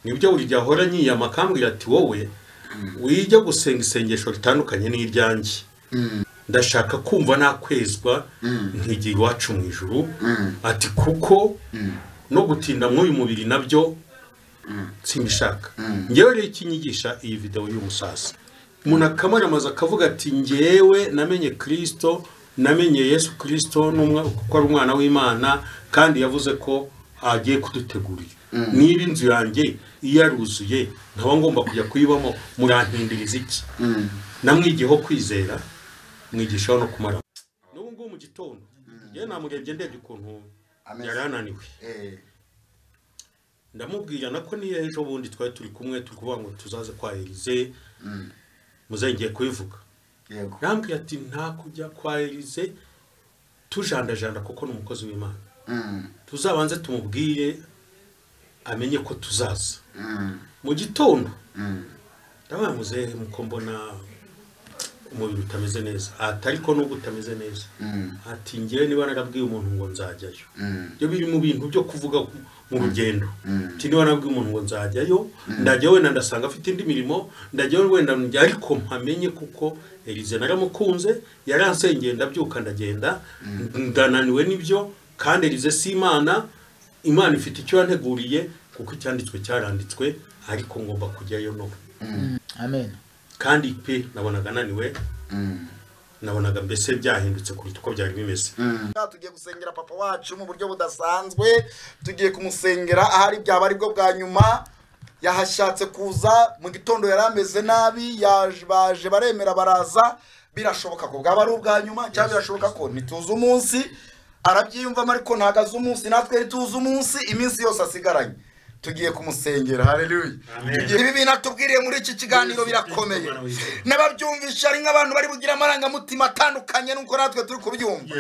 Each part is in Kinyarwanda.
nibyo buri gihe ahora nyiyama akambwira ati wowe wijya gusenga isengesho ritandukanye n'iryanjye ndashaka kumva nakwezwa nkigiye iwacu mu ijuru ati kuko no gutinda mw'uyu mubiri nabyo simbishaka ngewe rero ikinyigisha iyi videwo y'umusasa umuntu akamaramaza akavuga ati ngewe namenye kirisito namenye yesu kirisito kuko ari umwana w'imana kandi yavuze ko agiye kudutegurira niba inzu yanjye iyo yaruzuye nkaba ngomba kujya kuyibamo murantindiriza iki namwigiyeho kwizera mwigishaho no kumara n'ubu ngubu mu gitondo ngewe namurebye ndebye ukuntu Ameze. yari ananiwe Eh, ndamubwira nako niyo ejo bundi twari turi kumwe turi kuvuga ngo tuzaze kwa erize muzengeye kubivuga yego nambwira ati nta kujya kwa erize tujandajanda kuko ni umukozi w'imana Mm, tuzabanze tumubwire amenye ko tuzaza mm, mu gitondo mm. ndabona muzehe muko mbona umubiri utameze neza ati ariko nubwo utameze neza Mm. ati ngewe niba narabwiye umuntu ngo nzajyayo Mm. ibyo biri mu bintu byo kuvuga mu rugendo Mm. ati niba nabwiye umuntu ngo nzajyayo ndajya wenda ndasanga afite indi mirimo ndajya wenda njya ariko mpamenye kuko erize naramukunze yaransengeye ndabyuka ndagenda ndananiwe n'ibyo kandi erize si imana imana ifite icyo yanteguriye kuko icyanditswe cyaranditswe ariko ngomba kujyayo no amen kandi pe nabonaga ananiwe Mm. nabonaga mbese byahindutse kuruta uko byari bimeze Ah, tugiye gusengera papa wacu mu buryo budasanzwe tugiye kumusengera ahari byaba aribwo bwa nyuma yahashatse kuza mu gitondo yari ameze nabi yaje- baje baremera baraza birashoboka ko bwaba ari ubwa nyuma cyangwa birashoboka ko ntituzi umunsi arabyiyumvamo ariko ntabwo azi umunsi natwe ntituzi umunsi iminsi yose asigaranye tugiye kumusengera haleluya Tugiye- ibi bintu atubwiriye muri iki kiganiro birakomeye n'ababyumvisha ari nk'abantu bari bugira amarangamutima atandukanye nuko natwe turi kubyumva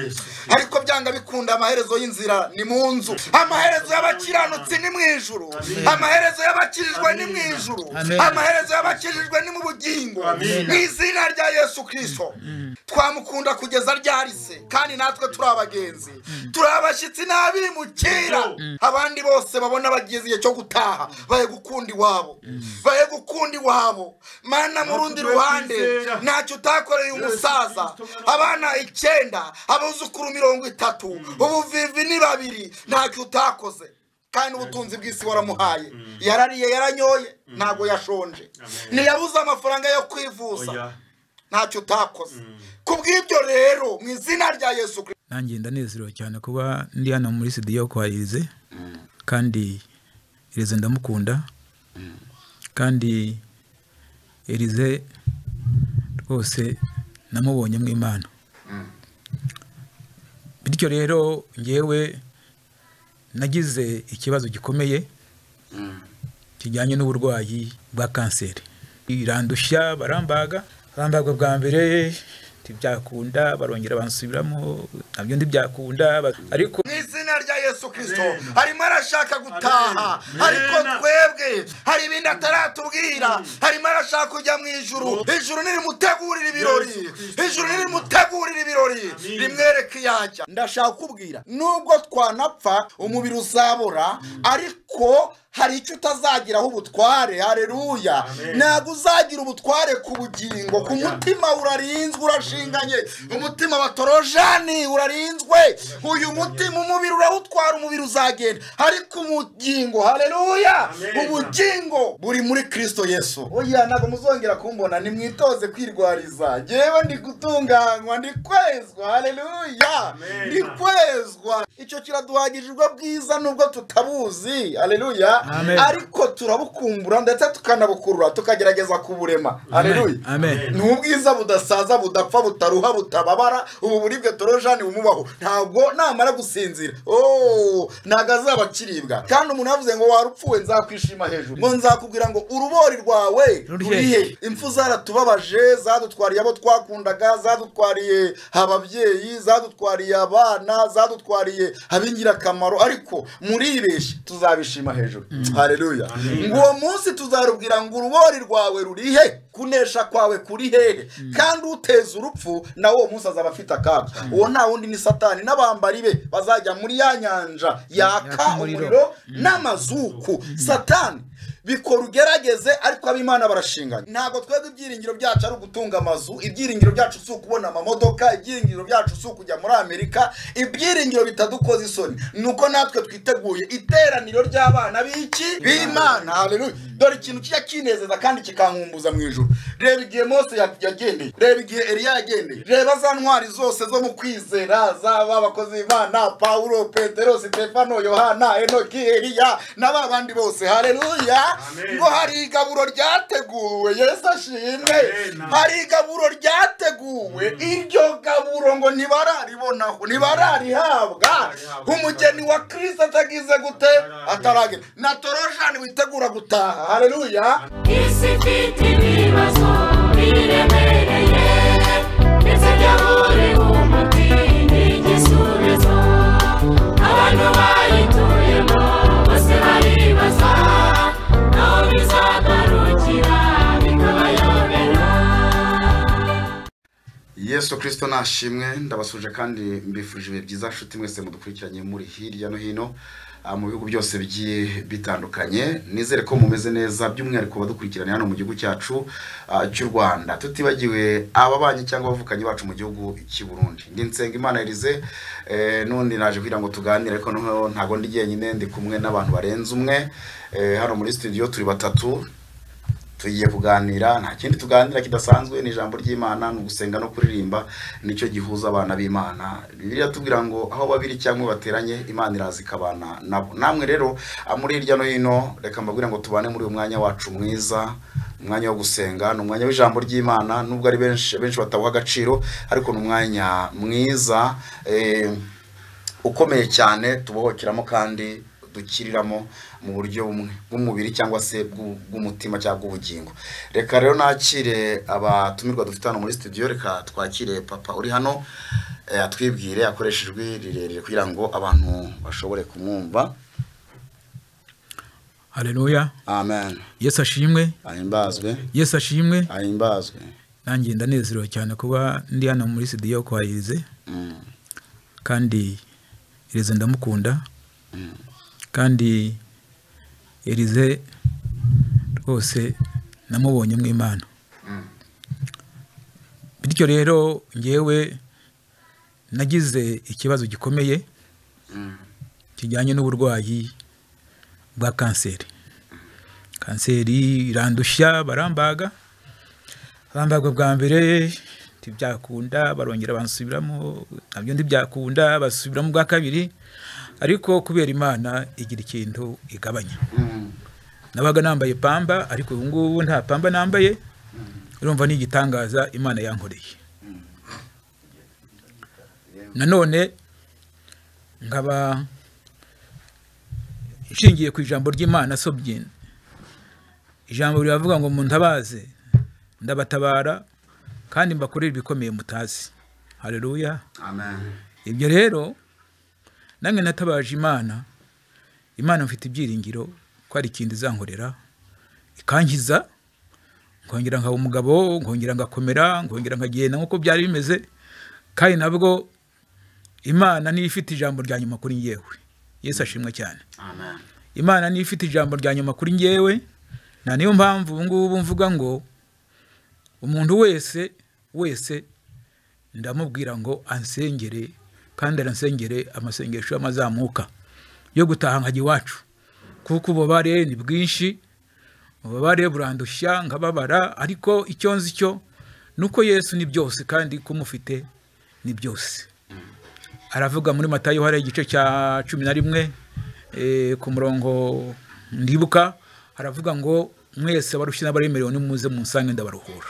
ariko byanga bikunda amaherezo y'inzira ni mu nzu amaherezo y'abakiranutsi ni mu ijuru amaherezo y'abakijijwe ni mu ijuru Amen. amaherezo y'abakijijwe ni mu bugingo mu izina rya yesu kirisito twamukunda kugeza ryari se kandi natwe turi abagenzi turi abashyitsi n'abimukira abandi bose babona bageze igihe cyo gutaha baye gukunda iwabo baye gukunda iwabo mana mu rundi ruhande ntacyo utakoreye umusaza abana icyenda abuzukuru mirongo itatu ubuvivi ni babiri ntacyo utakoze kandi ubutunzi bw'isi waramuhaye yarariye yaranyoye ntabwo yashonje ntiyabuze amafaranga yo kwivuza Oya. ntacyo utakoze ku bw'ibyo rero mu izina rya yesu kirisito nanjye ndanezerewe cyane kuba ndi hano muri studio kwa irize kandi irize ndamukunda kandi irize rwose namubonye mu imana bityo rero ngewe nagize ikibazo gikomeye kijyanye n'uburwayi bwa kanseri irandushya barambaga barambaga bwa mbere ntibyakunda barongera bansubiramo nabyo ntibyakunda ba- ariko mu izina rya yesu kirisito arimo arashaka gutaha ariko twebwe hari ibindi ataratubwira arimo arashaka kujya mu ijuru ijuru nirimutegurira ibirori ijuru nirimutegurira ibirori rimwereke yajya ndashaka kubwira nubwo twanapfa umubiri uzabora ariko hari icyo utazagiraho ubutware hareruya ntabwo uzagira ubutware ku bugingo ku mutima urarinzwe urashinganye umutima batorojani urarinzwe uyu mutima umubiri urawutwara umubiri uzagenda ariko ubugingo hareruya ubugingo buri muri kirisito yesu oya ntabwo muzongera kumbona nimwitoze kwirwariza ngewe ndi gutunganywa ndi kwezwa hareruya ndi kwezwa icyo kiraduhagije ubwo bwiza nubwo tutabuzi hareruya Amen. ariko turabukumbura ndetse tukanabukurura tukagerageza kuburema hareruya amen ni ubwiza budasaza budapfa butaruha butababara ubu buribwe torojani bumubaho ntabwo namara gusinzira oh ntabwo azaba akiribwa kandi umuntu yavuze ngo warupfuwe nzakwishima hejuru ngo nzakubwira ngo urubori rwawe Ruri ruri he? he impfu zaratubabaje zadutwariye abo twakundaga zadutwariye ababyeyi zadutwariye abana zadutwariye ab'ingirakamaro ariko muribeshye tuzabishima hejuru hareruya ngo uwo munsi tuzarubwira ngo urubori rwawe ruri he kunesha kwawe kuri hehe kandi uteza urupfu nawe uwo munsi azaba afite akaga uwo nta wundi ni satani n'abambari be bazajya muri ya nyanja yaka umuriro. umuriro n'amazuku satani bikora ugerageze ariko ab'imana barashingana ntabwo twebwe ibyiringiro byacu ari ugutunga amazu ibyiringiro byacu si ukubona amamodoka ibyiringiro byacu si ukujya muri amerika ibyiringiro bitadukoza isoni ni uko natwe twiteguye iteraniro ry'abana b'iki b'imana haleluya dore ikintu kijya kinezeza kandi kikankumbuza mu ijoro reba igihe mose ya- yagendeye reba igihe eliya yagendeye reba za ntwari zose zo mu kwizera zaba abakozi b'imana pawulo petero sitefano yohana enoki eliya na ba bandi bose haleluya Amen. ngo hari igaburo ryateguwe yesu ashimwe Amen. hari igaburo ryateguwe iryo gaburo ngo ntibararibonaho ntibararihabwa umugeni wa kirisita atagize gute ataragera na toroshani witegura gutaha haleluya isifite ibibazo biremereye ndetse byabure umuti n'igisubizo abantu bayituyemo bose baribaza aho bizagarukira bikabayobera yesu kirisito nashimwe ndabasuje kandi mbifurije ibihe byiza nshuti mwese mudukurikiranye muri hirya no hino ah, mu bihugu byose bigiye bitandukanye nizere ko mumeze neza by'umwihariko badukurikiranye hano mu gihugu cyacu ah, cy'u rwanda tutibagiwe ababanyi cyangwa abavukanye bacu mu gihugu cy'i burundi ndi nsenga imana erize eh, n'undi naje kugira ngo tuganire ariko noneho ntabwo ndi jyenyine ndi kumwe n'abantu barenze umwe eh, hano muri studio turi batatu tugiye kuganira nta kindi tuganira kidasanzwe ni ijambo ry'imana ni ugusenga no kuririmba nicyo gihuza abana b'imana bibiliya tubwira ngo aho babiri cyangwa bateranye imana iraza ikabana nabo namwe rero ah, muri hirya no hino reka mbabwire ngo tubane muri uyu mwanya wacu mwiza umwanya wo gusenga ni umwanya w'ijambo ry'imana nubwo ari benshi benshi batawuha agaciro ariko ni umwanya mwiza eh, ukomeye cyane tubohokeramo kandi dukiriramo mu buryo bumwe bw'umubiri cyangwa se bw'u- bw'umutima cyangwa bw'ubugingo reka rero nakire abatumirwa dufite hano muri studio reka twakire papa uri hano eh, atwibwire akoreshe ijwi rirerire kugira ngo abantu bashobore kumwumva hareruya amen yesu ashimwe ahimbazwe yesu ashimwe ahimbazwe nanjye ndanezerewe cyane kuba ndi hano muri studio kwa irize Mm, kandi irize ndamukunda kandi irize rwose namubonye mu imana bityo rero ngewe nagize ikibazo gikomeye kijyanye n'uburwayi bwa kanseri kanseri irandushya barambaga bambaga bwa mbere ntibyakunda barongera bansubiramo nabyo ntibyakunda basubiramo bwa kabiri ariko kubera imana igira ikintu igabanya mm, nabaga nambaye pamba ariko ubu ngubu nta pamba nambaye urumva ni igitangaza imana yankoreye nanone nkaba nshingiye ku ijambo ry'imana sobyine ijambo riravuga ngo muntabaze ndabatabara kandi mbakorere ibikomeye mutazi hareruya amen ibyo rero nange natabaje imana imana mfite ibyiringiro ko hari ikintu izankorera ikangiza nkongera nkaba umugabo nkongera ngakomera nkongera nkagenda nk'uko byari bimeze kandi nabwo imana niyo ifite ijambo rya nyuma kuri ngewe yesu ashimwe cyane amen imana niyo ifite ijambo rya nyuma kuri ngewe na niyo mpamvu ubu ngubu mvuga ngo umuntu wese wese ndamubwira ngo ansengere kandi aransengere amasengesho y'amazamuka yo gutaha nkajya iwacu kuko ububabare ni bwinshi ububabare burandushya nkababara ariko icyo nzi cyo ni uko yesu ni byose kandi kumufite ni byose aravuga muri matayo hari igice cya cumi na rimwe eh, ku murongo ndibuka haravuga ngo mwese abarushye n'abaremerewe nimuze munsange ndabaruhura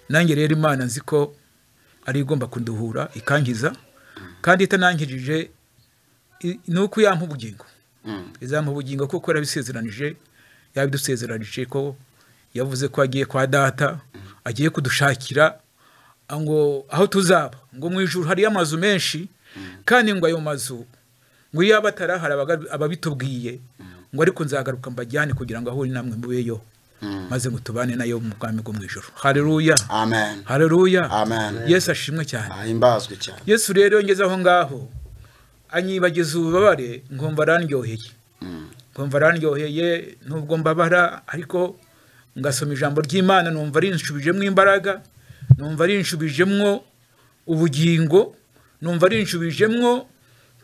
nanjye rero imana nzi ko ari igomba kuduhura ikangiza kandi itanangirije i- ni uko yampa ubugingo izampa ubugingo kuko yarabisezeranije yabidusezeranije ko yavuze ko agiye kwa data agiye kudushakira ngo aho tuzaba ngo mu ijuru hariyo amazu menshi kandi ngo ayo mazu ngo iyo aba atarahari abaga- ababitubwiye ngo ariko nzagaruka mbajyane kugira ngo ahure namwe mubeyo maze ngo tubane nayo mu bwami bwo mu ijuru hareruya amen hareruya Amen. yesu ashimwe cyane ahimbazwe cyane yesu rero ngeze aho ngaho anyibagiza ububabare nkumva arandyoheye nkumva arandyoheye nubwo mbabara ariko ngasoma ijambo ry'imana numva rinshubijemo imbaraga numva rinshubijemwo ubugingo numva rinshubijemwo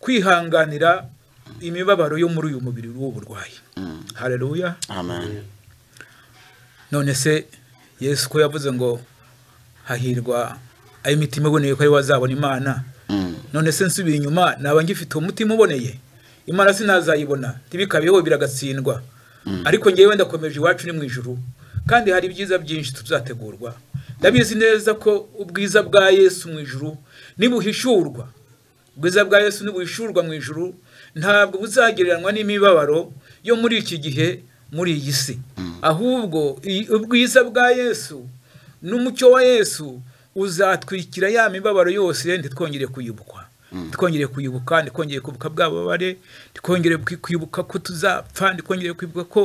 kwihanganira imibabaro yo muri uyu mubiri w'uburwayi hareruya amen none se yesu ko yavuze ngo hahirwa ay'imitima iboneye ko ari we azabona imana none se nsubiye inyuma naba ngifite umutima uboneye imana sinazayibona ntibikabeho biragatsindwa ariko ngewe ndakomeje iwacu ni mu ijuru kandi hari ibyiza byinshi tuzategurwa ndabizi neza ko ubwiza bwa yesu mu ijuru nibuhishurwa ubwiza bwa yesu nibuhishurwa mu ijuru ntabwo buzagereranywa n'imibabaro yo muri iki gihe muri iyi si ahubwo i- ubwiza bwa yesu n'umucyo wa yesu uzatwikira ya mibabaro yose ntitwongere kuyibukwa twongere kuyibuka ntitwongere kwibuka bwababare ntitwongere kwibuka ko tuzapfa ntitwongere kwibuka ko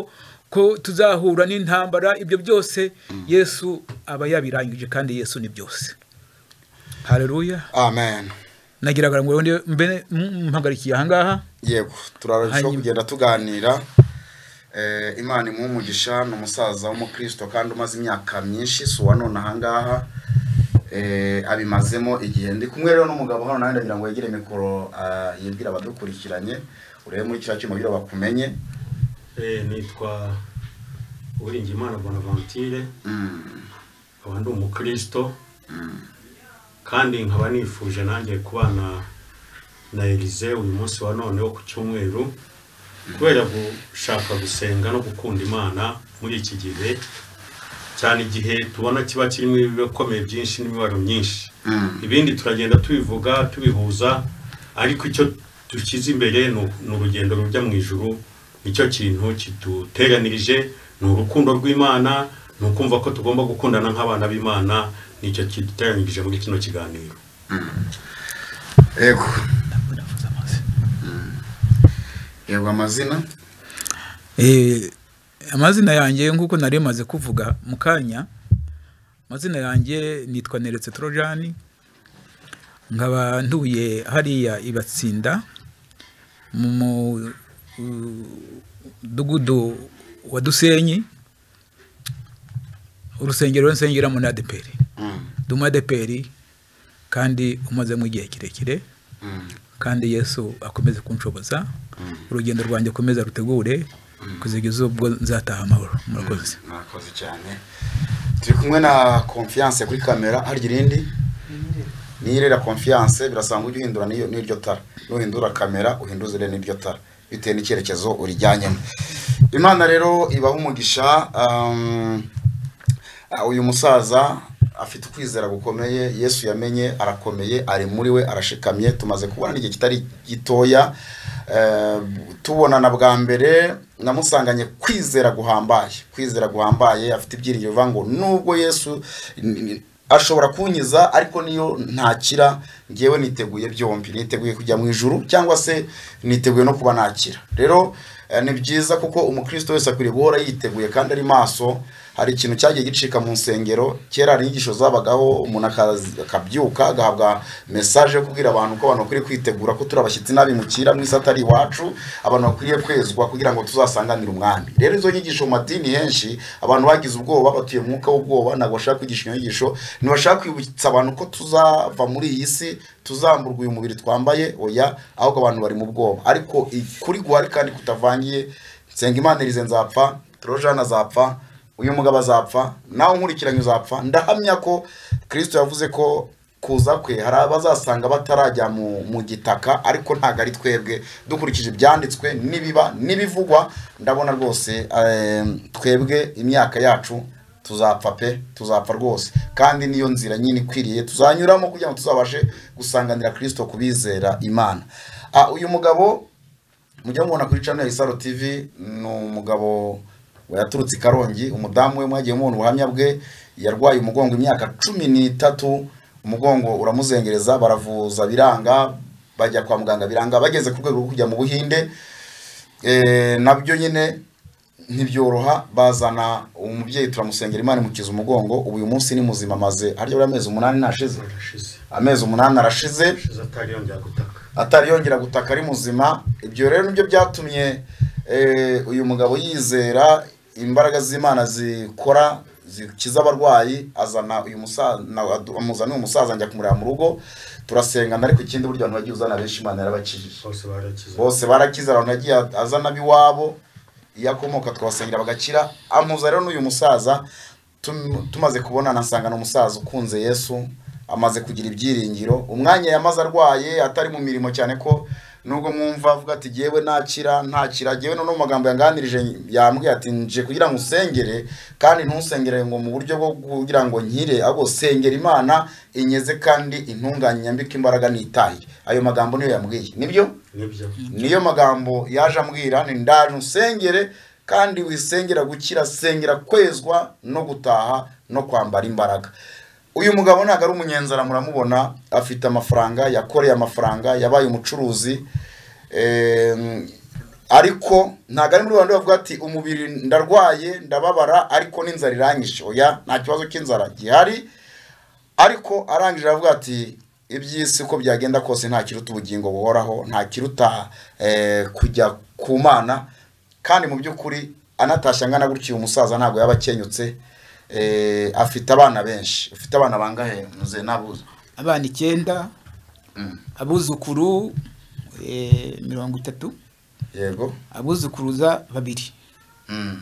ko tuzahura n'intambara ibyo byose yesu aba yabirangije kandi yesu ni byose hareruya amen nagiraga ngo ndi mbere mm, mpagarikiye ahangaha yego turarushaho Hanyuma- kugenda tuganira Eh, imana imuha umugisha ni umusaza w'umukristo kandi umaze imyaka myinshi si uwa none ahangaha Eh, abimazemo igihe ndi kumwe rero n'umugabo hano nawe ndagira ngo yegere mikoro ah, yibwire abadukurikiranye urebe muri kiriya cyuma kugira bakumenye Eh, nitwa uwiringiyimana bonaventure Mm, nkaba ndi umukristo kandi nkaba nifuje nanjye kubana na elize uyu munsi wa none wo ku cyumweru kubera gushaka gusenga no gukunda imana muri iki gihe cyane igihe tubona kiba kirimo ibikomeye byinshi n'imibaro myinshi mm, ibindi turagenda tubivuga tubihuza ariko icyo dushyize imbere ni u- ni urugendo rujya mu ijuru nicyo kintu kiduteganirije ni urukundo rw'imana ni ukumva ko tugomba gukundana nk'abana b'imana nicyo kiduteganirije muri kino kiganiro yego yego amazina Eh, amazina yanjye nk'uko nari maze kuvuga mu kanya amazina yanjye nitwa neretse torojani nkaba ntuye hariya ibatsinda mu mudugudu wa dusenyi urusengero nsengeramo na adeperi Mm, ndi umu adeperi kandi umazemo igihe kirekire mm, kandi yesu akomeze kunshoboza urugendo rwanjye akomeza rutegure kuzigeza ubwo nzataha amahoro murakoze mwakoze cyane turi kumwe na confiance kuri kamera hari irindi nirera confiance birasaba ngo ujye uhindura n'iyo- n'iryo tara nuhindura kamera uhinduze rero n'iryo tara bitewe n'icyerekezo urijyanyemo imana rero ibaha umugisha um, ah, uyu musaza afite ukwizera gukomeye yesu yamenye arakomeye ari muri we arashikamye tumaze kubona igihe kitari gitoya eh, tubonana bwa mbere namusanganye kwizera guhambaye kwizera guhambaye afite ibyiringiro bivuga ngo nubwo yesu n- n- ashobora kunkiza ariko niyo ntakira ngewe niteguye byombi niteguye kujya mu ijuru cyangwa se niteguye no kuba nakira rero eh, ni byiza kuko umukristo wese akwiriye guhora yiteguye kandi ari maso hari ikintu cyagiye gicika mu nsengero kera hari inyigisho zabagaho umuntu akazi- akabyuka agahabwa mesaje yo kubwira abantu ko abantu bakwiriye kwitegura ko turi abashyitsi n'abimukira mu isi atari iwacu abantu bakwiriye kwezwa kugira ngo tuzasanganire umwami rero izo nyigisho mu madini henshi abantu bagize ubwoba batuye mu mwuka w'ubwoba ntabwo bashaka kwigisha iyo nyigisho ntibashaka kwibutsa abantu ko tuzava muri iyi si tuzamburwa uyu mubiri twambaye oya ahubwo abantu bari mu bwoba ariko kuri guhari kandi kutavangiye nsenga imana irize nzapfa torojana azapfa uyu mugabo azapfa nawe nkurikiranye uzapfa ndahamya ko kirisito yavuze ko kuza kwe hari abazasanga batarajya mu, mu gitaka ariko ntabwo ari twebwe dukurikije ibyanditswe n'ibiba n'ibivugwa ndabona rwose eh, twebwe imyaka yacu tuzapfa pe tuzapfa rwose kandi niyo nzira nyine ikwiriye tuzanyuramo kugira ngo tuzabashe gusanganira kirisito ku bizera imana Ah, uyu mugabo mujya mubona kuri channel ya Isaro TV ni umugabo yaturutse i Karongi umudamu we mwagiye mubona ubuhamya bwe yarwaye umugongo imyaka cumi n'itatu umugongo uramuzengereza baravuza biranga bajya kwa muganga biranga bageze ku rwego rwo kujya mu Buhinde eh, nabyo nyine ntibyoroha bazana umubyeyi turamusengera imana imukiza umugongo ubu uyu munsi ni muzima amaze harya buriya amezi umunani ntashize Arashize. amezi umunani arashize Arashize atari yongera gutaka atari yongera gutaka ari muzima ibyo rero nibyo byatumye eh, uyu mugabo yizera imbaraga z'imana zikora zikiza abarwayi azana uyu musaza amuzana uyu musaza njya kumureba mu rugo turasengana ariko ikindi buryo abantu bagiye uzana benshi imana yarabakijije bose barakize bose barakize abantu yagiye azana ab'iwabo iyo akomoka twabasengera bagakira amuza rero n'uyu musaza tum- tumaze kubonana nsanga ni umusaza ukunze yesu amaze kugira ibyiringiro umwanya yamaze arwaye atari mu mirimo cyane ko nubwo mwumva avuga ati yewe ntakira ntakira yewe no mu magambo yanganirije yambwiye ati nje kugira ngo usengere kandi ntusengere ngo mu buryo bwo kugira ngo nkire ahubwo sengera imana inyeze kandi intunganye nyambike imbaraga n'itahiye ayo magambo niyo yambwiye nibyo nibyo niyo magambo yaje ambwira ni ndaje usengere kandi wisengera gukira sengera kwezwa no gutaha no kwambara imbaraga uyu mugabo ntabwo ari umunyenzara muramubona afite amafaranga yakoreye amafaranga yabaye umucuruzi Em, ariko ntabwo ari muri rwanda bavuga ati umubiri ndarwaye ndababara ariko n'inzara iranyishe oya nta kibazo cy'inzara gihari ariko arangije aravuga ati iby'isi uko byagenda kose nta kiruta ubugingo buhoraho nta kiruta eh, kujya ku mana kandi mu by'ukuri anatashye angana gutya uyu musaza ntabwo yaba akenyutse eh, afite abana benshi ufite abana bangahe muze nabuze abana icyenda abuzukuru eh, mirongo itatu yego abuzukuruza babiri Mm.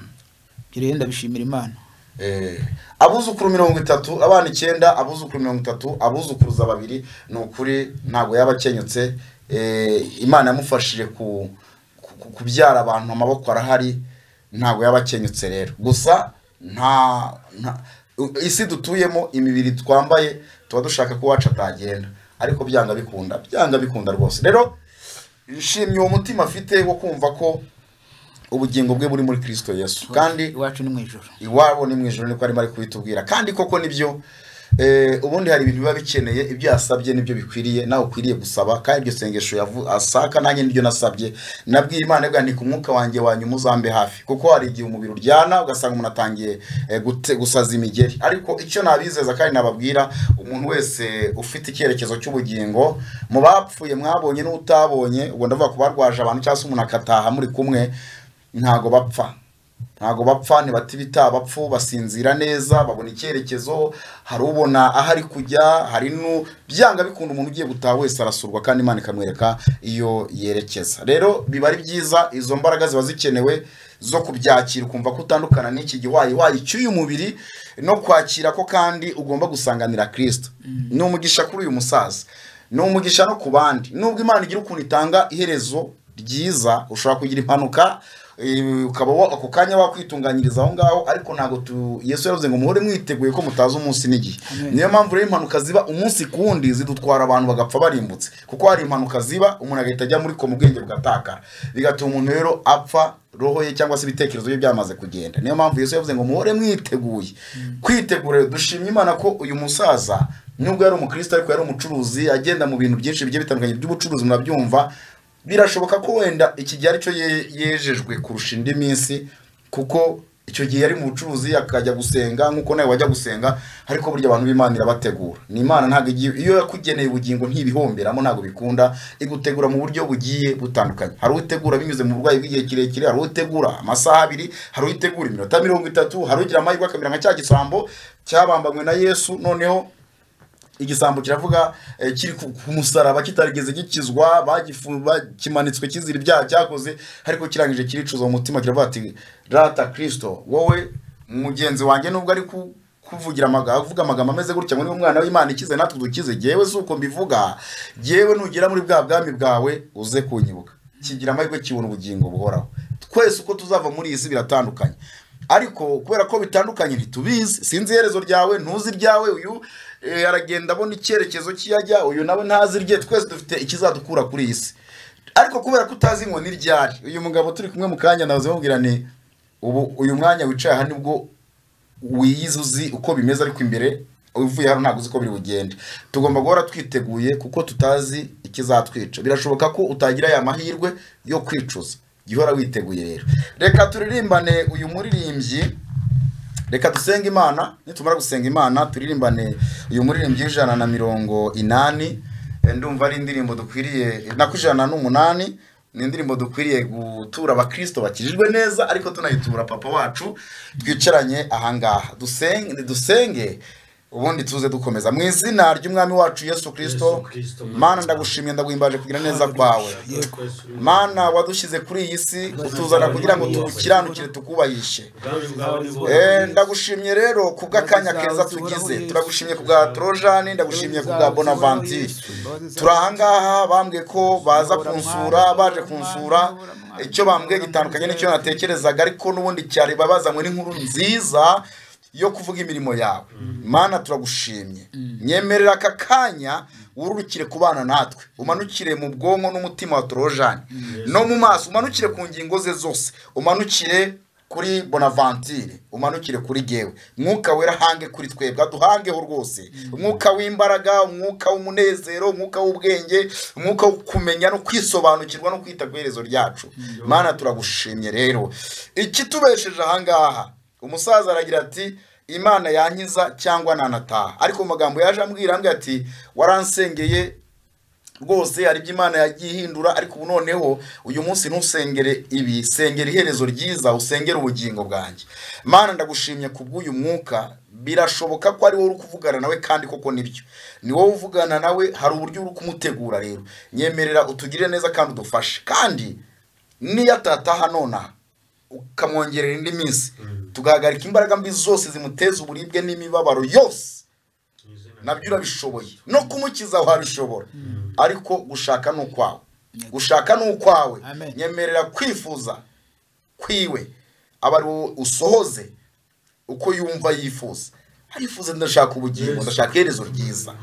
Ibyo rero ndabishimira imana Eh, abuzukuru mirongo itatu abana icyenda abuzukuru mirongo itatu abuzukuruza babiri ni ukuri ntabwo yaba akenyutse Eh, imana yamufashije ku, ku- ku- kubyara abantu amaboko arahari ntabwo yaba akenyutse rero gusa nta nta- u- isi dutuyemo imibiri twambaye tuba dushaka ko uwacu atagenda ariko byanga bikunda byanga bikunda rwose rero nshimye uwo mutima afite wo kumva ko ubugingo bwe buri muri kirisito yesu kandi iwacu ni mu ijoro iwabo ni mu ijoro niko arimo ari kubitubwira kandi koko nibyo eh, ubundi hari ibintu biba bikeneye ibyo yasabye nibyo bikwiriye nawe ukwiriye gusaba kandi iryo sengesho yavu- asaka nanjye nibyo nasabye nabwiye imana bwa nti ku mwuka wanjye wanyuma uzambe hafi kuko hari igihe umubiri uryana ugasanga umuntu atangiye eh, gute- gusaza imigeri ariko icyo nabizeza kandi nababwira umuntu wese ufite icyerekezo cy'ubugingo mu bapfuye mwabonye n'utabonye ubwo ndavuga ku barwaje abantu cyangwa se umuntu akataha muri kumwe ntago bapfa ntabwo bapfa ntibata ibitaba bapfu basinzira neza babona icyerekezo hari ubona aho ari kujya hari nu byanga bikunda umuntu ugiye gutaha wese arasurwa kandi imana ikamwereka iyo yerekeza rero biba ari byiza izo mbaraga ziba zikenewe zo kubyakira ukumva ko utandukana n'iki giwayi wayi cy'uyu mubiri no kwakira ko kandi ugomba gusanganira kirisito ni umugisha kuri uyu musaza ni umugisha no ku bandi nubwo imana igira ukuntu itanga iherezo ryiza ushobora kugira impanuka eh, ukaba wa- ako kanya wakwitunganyiriza aho ngaho ariko ntabwo tu yesu yaravuze ngo muhore mwiteguye ko mutazi umunsi n'igihe Amen. niyo mpamvu rero impanuka ziba umunsi ku wundi zidutwara abantu bagapfa barimbutse kuko hari impanuka ziba umuntu agahita ajya muri ko mu bwenge bugatakara bigatuma umuntu rero apfa roho ye cyangwa se ibitekerezo bye byamaze kugenda niyo mpamvu yesu yavuze ngo muhore mwiteguye kwitegura dushimye imana ko uyu musaza nubwo yari umukristo ariko yari umucuruzi agenda mu bintu byinshi bigiye bitandukanye by'ubucuruzi murabyumva birashoboka ko wenda iki gihe aricyo ye- yejejwe kurusha indi minsi kuko icyo gihe yari mu bucuruzi akajya gusenga nk'uko nawe wajya gusenga ariko burya abantu b'imana irabategura ni imana ntabwo igiye iyo yakugeneye ubugingo ntibihomberamo ntabwo bikunda igutegura mu buryo bugiye butandukanye hari utegura binyuze mu burwayi bw'igihe kirekire hari utegura amasaha abiri hari utegura iminota mirongo itatu hari ugira amahirwe akamera nka cya gisambo cyabambanywe na yesu noneho igisambo kiravuga eh, kiri ku ku musaraba kitarigeze gikizwa bagifu- bakimanitswe kizira ibyaha cyakoze ariko kirangije kiricuza mu mutima kiravuga ati rata kirisito wowe mugenzi wanjye nubwo ari ku- kuvugira amaga- avuga amagambo ameze gutya ngo niwe mwana w'imana ikize natwe dukize jyewe si uko mbivuga jyewe nugera muri bwa bwami bwawe uze kunyibuka kigira amahirwe kibona ubugingo buhoraho twese uko tuzava muri iyi si biratandukanye ariko kubera ko bitandukanye ntitubizi sinzi iherezo ryawe ntuzi iryawe uyu eh, aragenda abona icyerekezo cy'iyajya uyu nawe ntazi irye twese dufite ikizadukura kuri iyi si ariko kubera ko utazi ngo n'iryari uyu mugabo turi kumwe mu kanya nawe bamubwira ni ubu uyu mwanya wicaye aha nibwo wiyize uzi uko bimeze ariko imbere uvuye hano ntabwo uzi uko biri bugende tugomba guhora twiteguye kuko tutazi ikizatwica birashoboka ko utagira aya mahirwe yo kwicuza jya uhora witeguye rero reka turirimbane uyu muririmbyi reka dusenge imana nitumara gusenga imana turirimbane uyu muririmbyi w'ijana na mirongo inani Eh, ndumva ari indirimbo dukwiriye na ku ijana n'umunani ni indirimbo dukwiriye gutura abakristo bakijijwe neza ariko tunayitura papa wacu twicaranye ahangaha dusenge dusenge ubundi tuze dukomeza mu izina ry'umwami wacu yesu kirisito mana ndagushimiye ndaguhimbaje kugira neza kwawe mana wadushyize kuri iyi si utuzana kugira ngo tugukiranukire tukubahishe Eh, ndagushimye rero ku bw'akanya keza tugize turagushimye ku bwa torojani ndagushimye ku bwa bonavanti turi ahangaha bambwiye ko baza kunsura baje kunsura icyo bambwiye gitandukanye n'icyo natekerezaga ariko n'ubundi cyari babazanywe n'inkuru nziza yo kuvuga imirimo yawe mana turagushimye nyemerera aka kanya wururukire ku bana natwe umanukire mu bwonko n'umutima wa torojani no mu maso umanukire ku ngingo ze zose umanukire kuri bonavantire umanukire kuri gewe mwuka wera hange kuri twebwe aduhangeho rwose umwuka w'imbaraga umwuka w'umunezero umwuka w'ubwenge umwuka wo kumenya no kwisobanukirwa no kwita ku iherezo ryacu mana turagushimye rero ikitubesheje ahangaha umusaza aragira ati imana yankiza cyangwa nanataha ariko mu magambo yaje ambwira ambwira ati waransengeye rwose hari ibyo imana yagiye ihindura ariko ubu noneho uyu munsi ntusengere ibi sengera iherezo ryiza usengere ubugingo bwanjye mana ndagushimye ku bw'uyu mwuka birashoboka ko ari wowe uri kuvugana nawe kandi koko nibyo ni wowe uvugana nawe hari uburyo uri kumutegura rero nyemerera utugirire neza kandi udufashe kandi niyo atataha nonaha ukamwongerera indi minsi tugahagarika imbaraga mbi zose zimuteza uburibwe n'imibabaro yose nabyo urabishoboye no kumukiza wabishobora ariko gushaka ni ukwawe gushaka ni ukwawe Amen. nyemerera kwifuza kwiwe aba ari wowe usohoze uko yumva yifuza arifuza ndashaka ubugingo ndashaka iherezo ryiza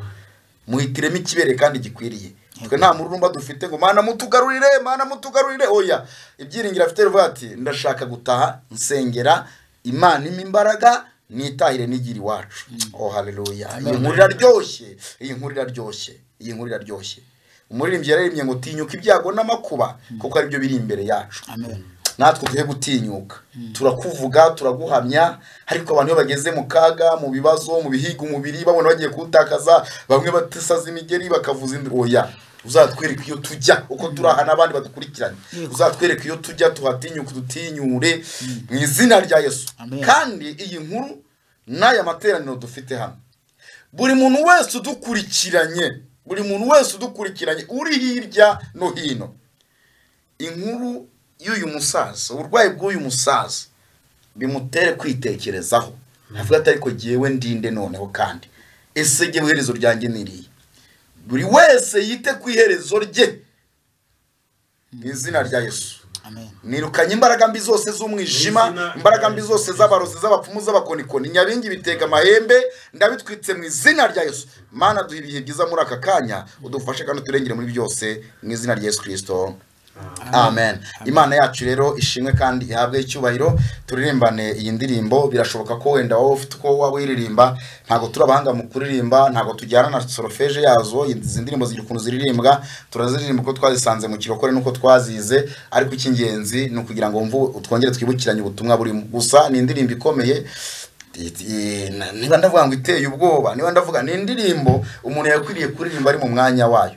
muhitiremo ikibere kandi gikwiriye twe nta mururumba dufite ngo mana mutugarurire mana mutugarurire oya ibyiringiro afite rivuga ati ndashaka gutaha nsengera imana impa imbaraga nitahire n'igira iwacu oh haleluya iyi nkuru iraryoshye iyi nkuru iraryoshye iyi nkuru iraryoshye umuririmbyi yaririmbye ngo tinyuka ibyago n'amakuba kuko aribyo biri imbere yacu amen natwe duhe gutinyuka turakuvuga turaguhamya ariko abantu iyo bageze mu kaga mu bibazo mu bihiga umubiri babona bagiye kuwutakaza bamwe batesaza imigeri bakavuza indi oya uzatwereka iyo tujya uko turaha n'abandi badukurikiranye uzatwereka iyo tujya tuhatinyuka dutinyure mu izina rya yesu Amen. kandi iyi nkuru n'aya materaniro dufite hano buri muntu wese udukurikiranye buri muntu wese udukurikiranye uri hirya no hino inkuru y'uyu musaza uburwayi bw'uyu musaza bimutere kwitekerezaho avuga ati ariko jyewe ndinde noneho kandi ese jyewe iherezo ryanjye ni irihe buri wese yite ku iherezo rye mu izina rya yesu amen nirukanye imbaraga mbi zose z'umwijima Izina- imbaraga mbi zose z'abarozi z'abapfumu z'abakonikoni nyabingi bitega amahembe ndabitwitse mu izina rya yesu mana duha ibihe byiza muri aka kanya udufashe kandi uturengere muri byose mu izina rya yesu kirisito amen imana yacu rero ishimwe kandi ihabwe icyubahiro turirimbane iyi ndirimbo birashoboka ko wenda wowe ufite uko waba uyiririmba ntabwo turi abahanga mu kuririmba ntabwo tujyana na sorofeje yazo izi ndirimbo zigira ukuntu ziririmbwa turaziririmba uko twazisanze mu kirokore n'uko twazize ariko icy'ingenzi ni ukugira ngo mvu twongere twibukiranye ubutumwa burimo gusa ni indirimbo ikomeye Eh, na- niba ndavuga ngo iteye ubwoba niba ndavuga ni indirimbo umuntu yakwiriye kuririmba ari mu mwanya wayo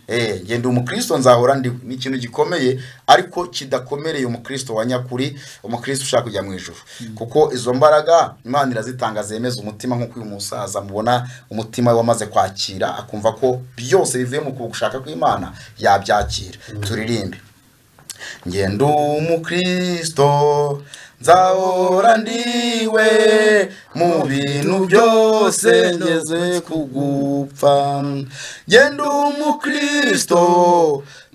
Eh, nge ndi umukristo nzahora ndi ni ikintu gikomeye ariko kidakomereye umukristo wa nyakuri umukristo ushaka kujya mu ijuru kuko izo mbaraga imana irazitanga zemeza umutima nk'uko uyu musaza mubona umutima we wamaze kwakira akumva ko byose bivuye mu gushaka kw'imana yabyakira turirimbe ngendo umukristo nzahora ndiwe mu bintu byose ngeze kugupfa ngendo umukristo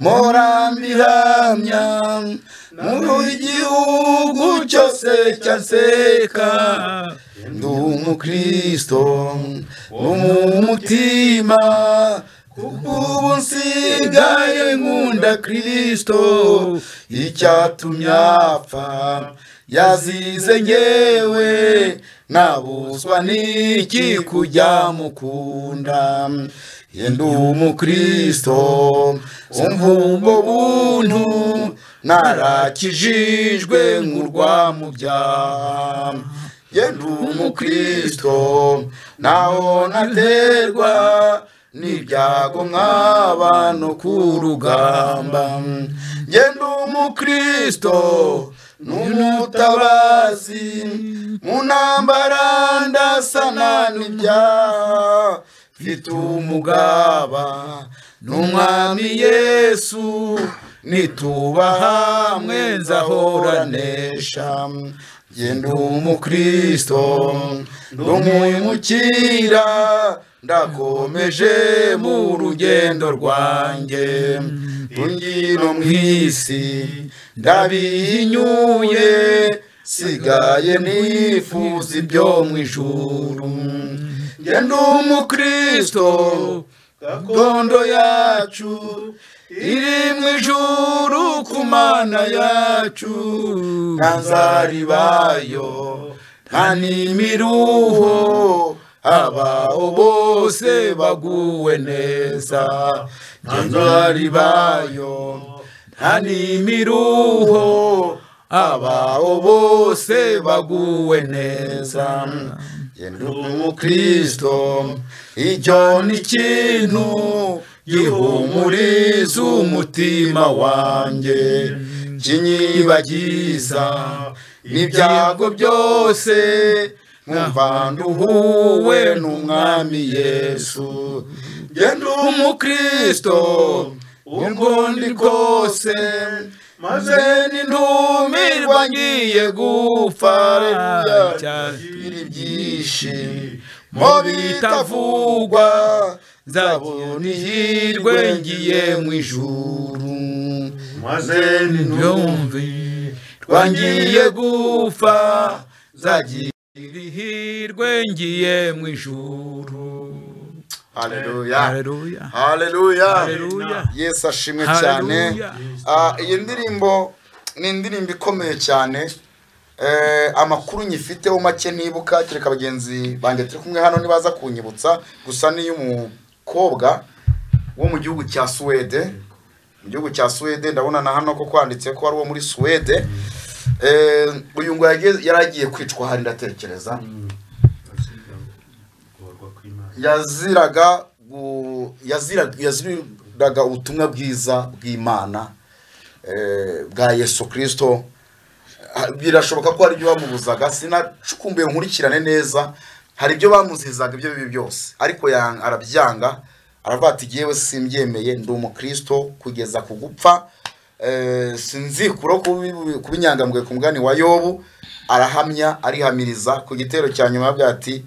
mpora mbihamya mu igihugu cyose cyanseka ndi umukristo wo mu mutima kuko ubu nsigaye nkunda kristo icyatumye apfa yazize ngewe nabuzwa n'iki kujya mukunda yenda umukristo umvumbo buntu narakijijwe nk'urwa mu byaha ye ndi umukristo naho naterwa n'ibyago nk'abantu ku rugamba nge ndi umukristo n'umutabazi mu ntambara ndasana n'ibyaha mfite umugaba n'umwami yesu nitubaha mwenzahoranesha nge ndi umukristo ndumwimukira ndakomeje mu rugendo rwanjye tungino mu isi ndabihinyuye sigaye nifuza ibyo mu ijuru nge ndi umukristo gakondo yacu iri mu ijuru ku mana yacu nta nzaribayo nta n'imiruho abaho bose baguwe neza nta nzaribayo nta n'imiruho abaho bose baguwe neza yenda umukristo icyo ni ikintu gihumuriza umutima wanjye kinyibagiza n'ibyago byose nkumva nduhuwe n'umwami yesu genda umukristo ubwo ndi kose maze n'intumirwa ngiye gupfa cyakira ibyishimo bitavugwa nzabona ihirwe ngiye mu ijuru maze n'intumirwa ngiye gupfa nzagira ihirwe ngiye mu ijuru Haleluya. haleluya haleluya Haleluya. yesu ashimwe Haleluya. cyane Ah, iyi ndirimbo ni indirimbo ikomeye cyane Eh, amakuru nyifiteho make ntibuka kereka bagenzi banjye turi kumwe hano ntibaza kunyibutsa gusa ni iy'umukobwa wo mu gihugu cya suwede mu gihugu cya suwede ndabona na hano ko kwanditse ko ari uwo muri suwede Eh, uyu ngo yageze- yari agiye kwicwa hari ndatekereza yaziraga gu- yazira- yaziraga ubutumwa bwiza bw'imana eh, bwa yesu kirisito Ah, birashoboka ko hari ibyo bamubuzaga sinacukumbuye nkurikirane neza hari ibyo bamuzizaga ibyo bibi byose ariko yanga- arabyanga aravuga ati yewe simbyemeye ndi umukristo kugeza ku gupfa Eh, sinzikuraho kubi- kuba inyangamugayo ku mugani wa yobu arahamya arihamiriza ku gitero cya nyuma avuga ati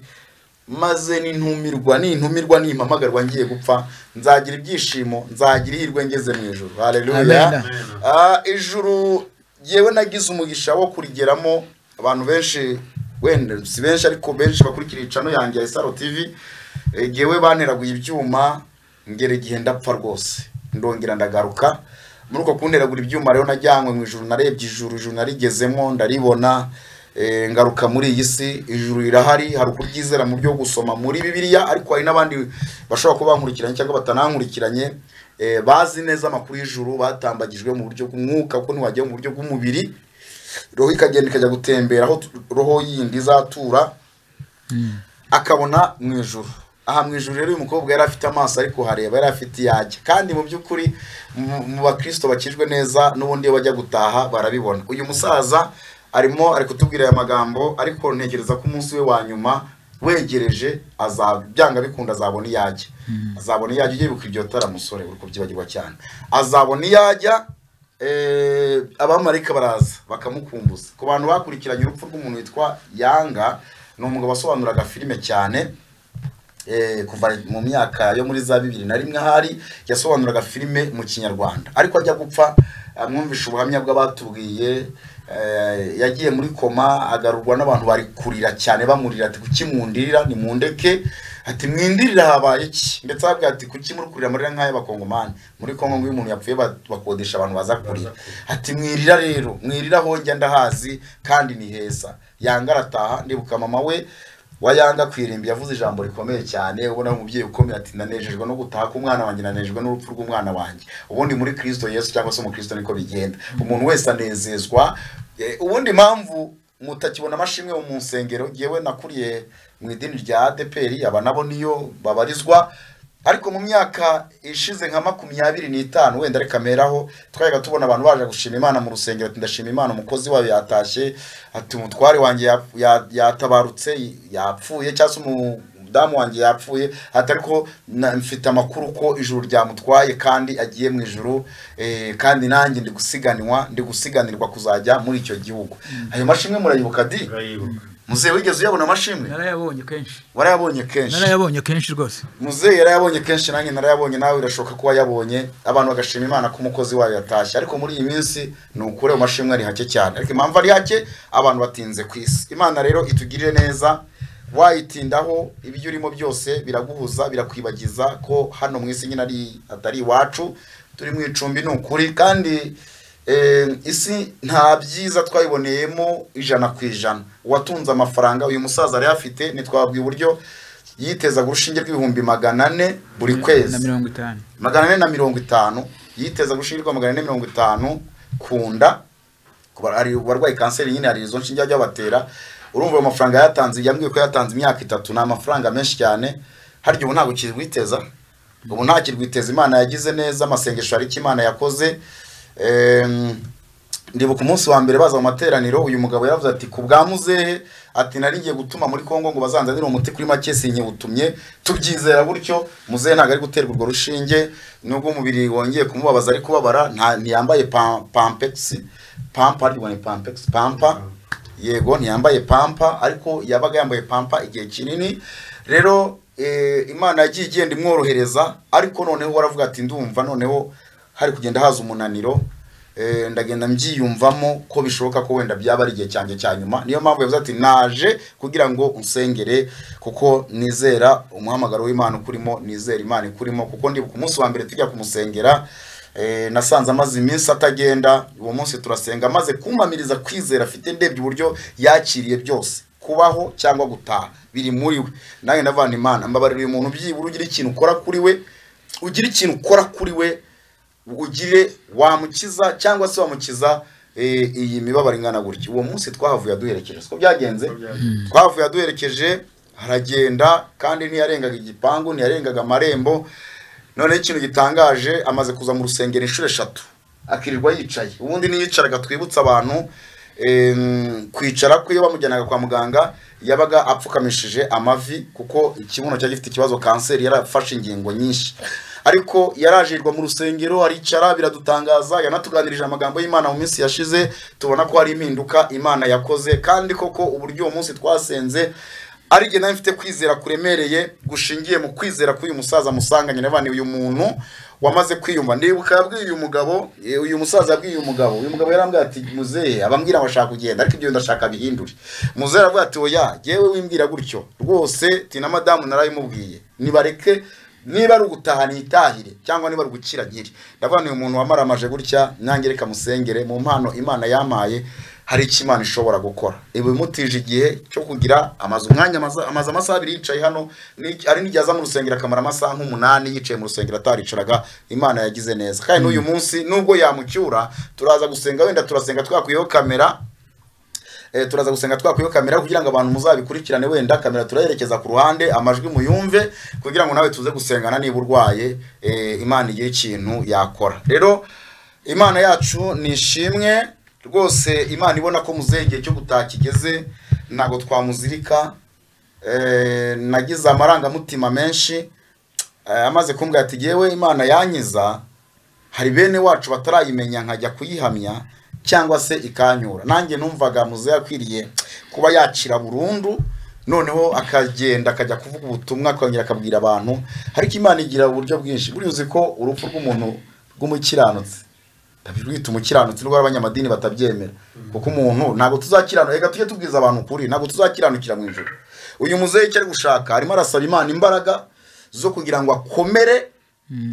maze nintumirwa nintumirwa nimpamagarwa ngiye gupfa nzagira ibyishimo nzagira ihirwe ngeze mu ijuru haleluya Amen. Ah, ijuru yewe nagize umugisha wo kurigeramo abantu benshi wenda si benshi ariko benshi bakurikira icano yanjye ya isaro tv Eh, yewe banteraguye ibyuma ngera igihe ndapfa rwose ndongera ndagaruka muri uko kunteragura ibyuma rero najyanywe mu ijuru narebye ijuru ijuru narigezemo ndaribona Eh, ngaruka muri iyi si ijuru rirahari hari ukuryizera mu byo gusoma muri bibiliya ariko hari n'abandi bashobora kuba bankurikiranye cyangwa batanankurikiranye eh, bazi neza amakuru y'ijuru batambagijwe mu buryo bw'umwuka kuko ntiwajya mu buryo bw'umubiri roho ikagenda ikajya gutembera aho tu- roho yindi izatura akabona mu ijuru aha mu ijuru rero uyu mukobwa yari afite amaso ariko hareba yari afite iyajya kandi mu by'ukuri mu- mu bakirisito bakijwe neza n'ubundi iyo bajya gutaha barabibona uyu musaza arimo ari kutubwira aya magambo ariko ntekereza ko umunsi we wa nyuma wegereje aza- byanga bikunda azabona iyajya azabona iyajya ujye wibuka iryo tara musore uri kubyibagirwa cyane azabona iyajya Eh, abamarayika baraza bakamukumbuza ku bantu bakurikiranye urupfu rw'umuntu witwa yanga ni umugabo wasobanuraga filime cyane eh, kuva mu myaka yo muri za bibiri na rimwe ahari yasobanuraga filime mu kinyarwanda ariko ajya gupfa amwumvisha ubuhamya bw'abatubwiye eh, yagiye muri koma agarurwa n'abantu bari kurira cyane bamurira ati kuki mundirira nimundeke ati mwindirira habaye iki ndetse ahabwa ati kuki muri kurira amarira nk'ay'abakongomani muri kongo ngo iyo umuntu yapfuye ba- bakodesha abantu baza kurira ati mwirira rero mwirira hojya ndahazi kandi ni heza yanga arataha ndibuka mama we wayanga kwirimbi yavuze ijambo rikomeye cyane ubona umubyeyi ukomeye ati nanejejwe no gutaha k'umwana wanjye nanejejwe n'urupfu rw'umwana wanjye ubundi muri kristo yesu cyangwa se umukristo niko bigenda umuntu wese anezezwa Eh, ubundi mpamvu mutakibona amashimwe mu nsengero ngewe nakuriye mu idini rya adeperi aba nabo niyo babarizwa ariko mu myaka ishize nka makumyabiri n'itanu wenda reka meraho twajyaga tubona abantu baje gushima imana mu rusengero ati ndashima imana umukozi wayo yatashye ati umutware wanjye ya- ya- yatabarutse yapfuye cyangwa se umudamu wanjye yapfuye ati ariko na- mfite amakuru ko ijuru ryamutwaye kandi agiye mu ijuru eh, kandi nanjye ndi gusiganwa ndi gusiganirwa kuzajya muri icyo gihugu ayo mashimwe murayibuka di urayibuka muzehe wigeze uyabona amashimwe narayabonye kenshi warayabonye kenshi narayabonye kenshi rwose muzehe yarayabonye kenshi nanjye narayabonye nawe birashoboka ko wayabonye abantu bagashima imana ko umukozi wayo yatashye ariko muri iyi minsi ni ukure mu mashimwe ari hake cyane ariko impamvu ari hake abantu batinze ku isi imana rero itugirire neza wayitindaho ibyo urimo byose biraguhuza birakwibagiza ko hano mu isi nyine ari atari iwacu turi mu icumbi ni ukuri kandi Eh, isi nta byiza twayiboneyemo ijana ku ijana uwatunze amafaranga uyu musaza yari afite ntitwabwiye uburyo yitezaga urushinge rw'ibihumbi magana ane buri na kwezi mirongo itanu magana ane na mirongo itanu yitezaga urushinge rwa magana ane mirongo itanu ku nda ku bar- hari abarwayi kanseri nyine hari izo nshinge ajya batera urumva ayo mafaranga yatanze yambwiye ko yatanze imyaka itatu ni amafaranga menshi cyane harya ubu ntabwo kirwiteza ubu nta kirwiteza imana yagize neza amasengesho hari icyo imana yakoze Em, ndibuka umunsi wa mbere baza mu materaniro uyu mugabo yaravuze ati ku bwa muzehe ati nari ngiye gutuma muri kongo ngo bazanzanire umuti kuri make sinyewutumye tubyizera gutyo muzehe ntabwo ari guterwa urwo rushinge nubwo umubiri wongeye kumubabaza ari kubabara nta ntiyambaye pa- pampegisi pampa ariko ni pampegisi pampa yego ntiyambaye pampa ariko yabaga yambaye pampa igihe kinini rero eh, imana yagiye igenda imworohereza ariko noneho waravuga ati ndumva noneho hari kugenda haza umunaniro eh, ndagenda mbyiyumvamo ko bishoboka ko wenda byaba ari igihe cyanjye cya nyuma niyo mpamvu yavuze ati naje kugira ngo unsengere kuko nizera umuhamagaro w'imana ukurimo nizera imana ikurimo kuko ndibuka umunsi wa mbere tujya kumusengera eh, nasanze amaze iminsi atagenda uwo munsi turasenga amaze kumpamiriza kwizera afite ndebye uburyo yakiriye byose kubaho cyangwa gutaha biri muri we nanjye ndavana imana mbabarira uyu muntu byibura ugira ikintu ukora kuri we ugira ikintu ukora kuri we ugire wamukiza cyangwa se wamukiza eh, iyi mibabaro ingana gutya uwo munsi twahavuye aduherekeje siko byagenze twavuye aduherekeje aragenda kandi ntiyarengaga igipangu ntiyarengaga amarembo noneho ikintu gitangaje amaze kuza mu rusengero inshuro eshatu akirirwa yicaye ubundi niyicaraga twibutsa abantu em, kwicara kwe iyo bamujyanaga kwa muganga yabaga apfukamishije amavi kuko ikibuno cyari gifite ikibazo kanseri yarafashe ingingo nyinshi ariko yarajirwa mu rusengero aricara biradutangaza yanatuganirije amagambo y'imana mu minsi yashize tubona ko hari impinduka imana yakoze kandi koko uburyo uwo munsi twasenze ari jye nawe mfite kwizera kuremereye gushingiye mu kwizera k'uyu musaza musanganye nabane uyu muntu wamaze kwiyumva ndibuka yabwiye uyu mugabo eh, uyu musaza yabwiye uyu mugabo uyu mugabo yarambwira ati muzehe abambwira bashaka kugenda ariko ibyo ndashaka bihindure muzehe aravuga ati oya yewe wimbwira gutyo rwose ti na madamu narabimubwiye nibareke niba ari ugutaha nitahire cyangwa niba ari ugukira nkiri ndavuga ni umuntu wamaramaje gutya nange reka musengere mu mpano imana yamaye hari icyo imana ishobora gukora iba imutije igihe cyo kugira amazu umwanya amaza- amazu amasaha abiri yicaye hano ni- hari n'igihe aza mu rusengero akamara amasaha nk'umunani yicaye mu rusengero ataricaraga imana yagize neza kandi n'uyu munsi nubwo yamucyura turaza gusenga wenda turasenga twakuyeho kamera eh, turaza gusenga twakwiyo kamera kugira ngo abantu muzabikurikirane wenda kamera turayerekeza ku ruhande amajwi muyumve kugira ngo nawe tuze gusengana niba urwaye eh, imana igira ikintu yakora rero imana yacu ni ishimwe rwose imana ibona ko muzehe igihe cyo gutaha kigeze ntabwo twamuzirika eh, nagize amarangamutima menshi eh, amaze kumbwira ati yewe imana yanyiza hari bene wacu batarayimenya nkajya kuyihamya cyangwa se ikanyura nanjye numvaga muzehe akwiriye kuba yakira burundu noneho akagenda akajya kuvuga ubutumwa akongera akabwira abantu ariko imana igira uburyo bwinshi buriya uzi ko urupfu rw'umuntu rw'umukiranutsi rwita umukiranutsi rw'abanyamadini batabyemera kuko umuntu ntabwo tuzakiranu reka tujye tubwiza abantu ukuri ntabwo tuzakiranukira mu ijoro uyu muzehe icyo ari gushaka arimo arasaba imana imbaraga zo kugira ngo akomere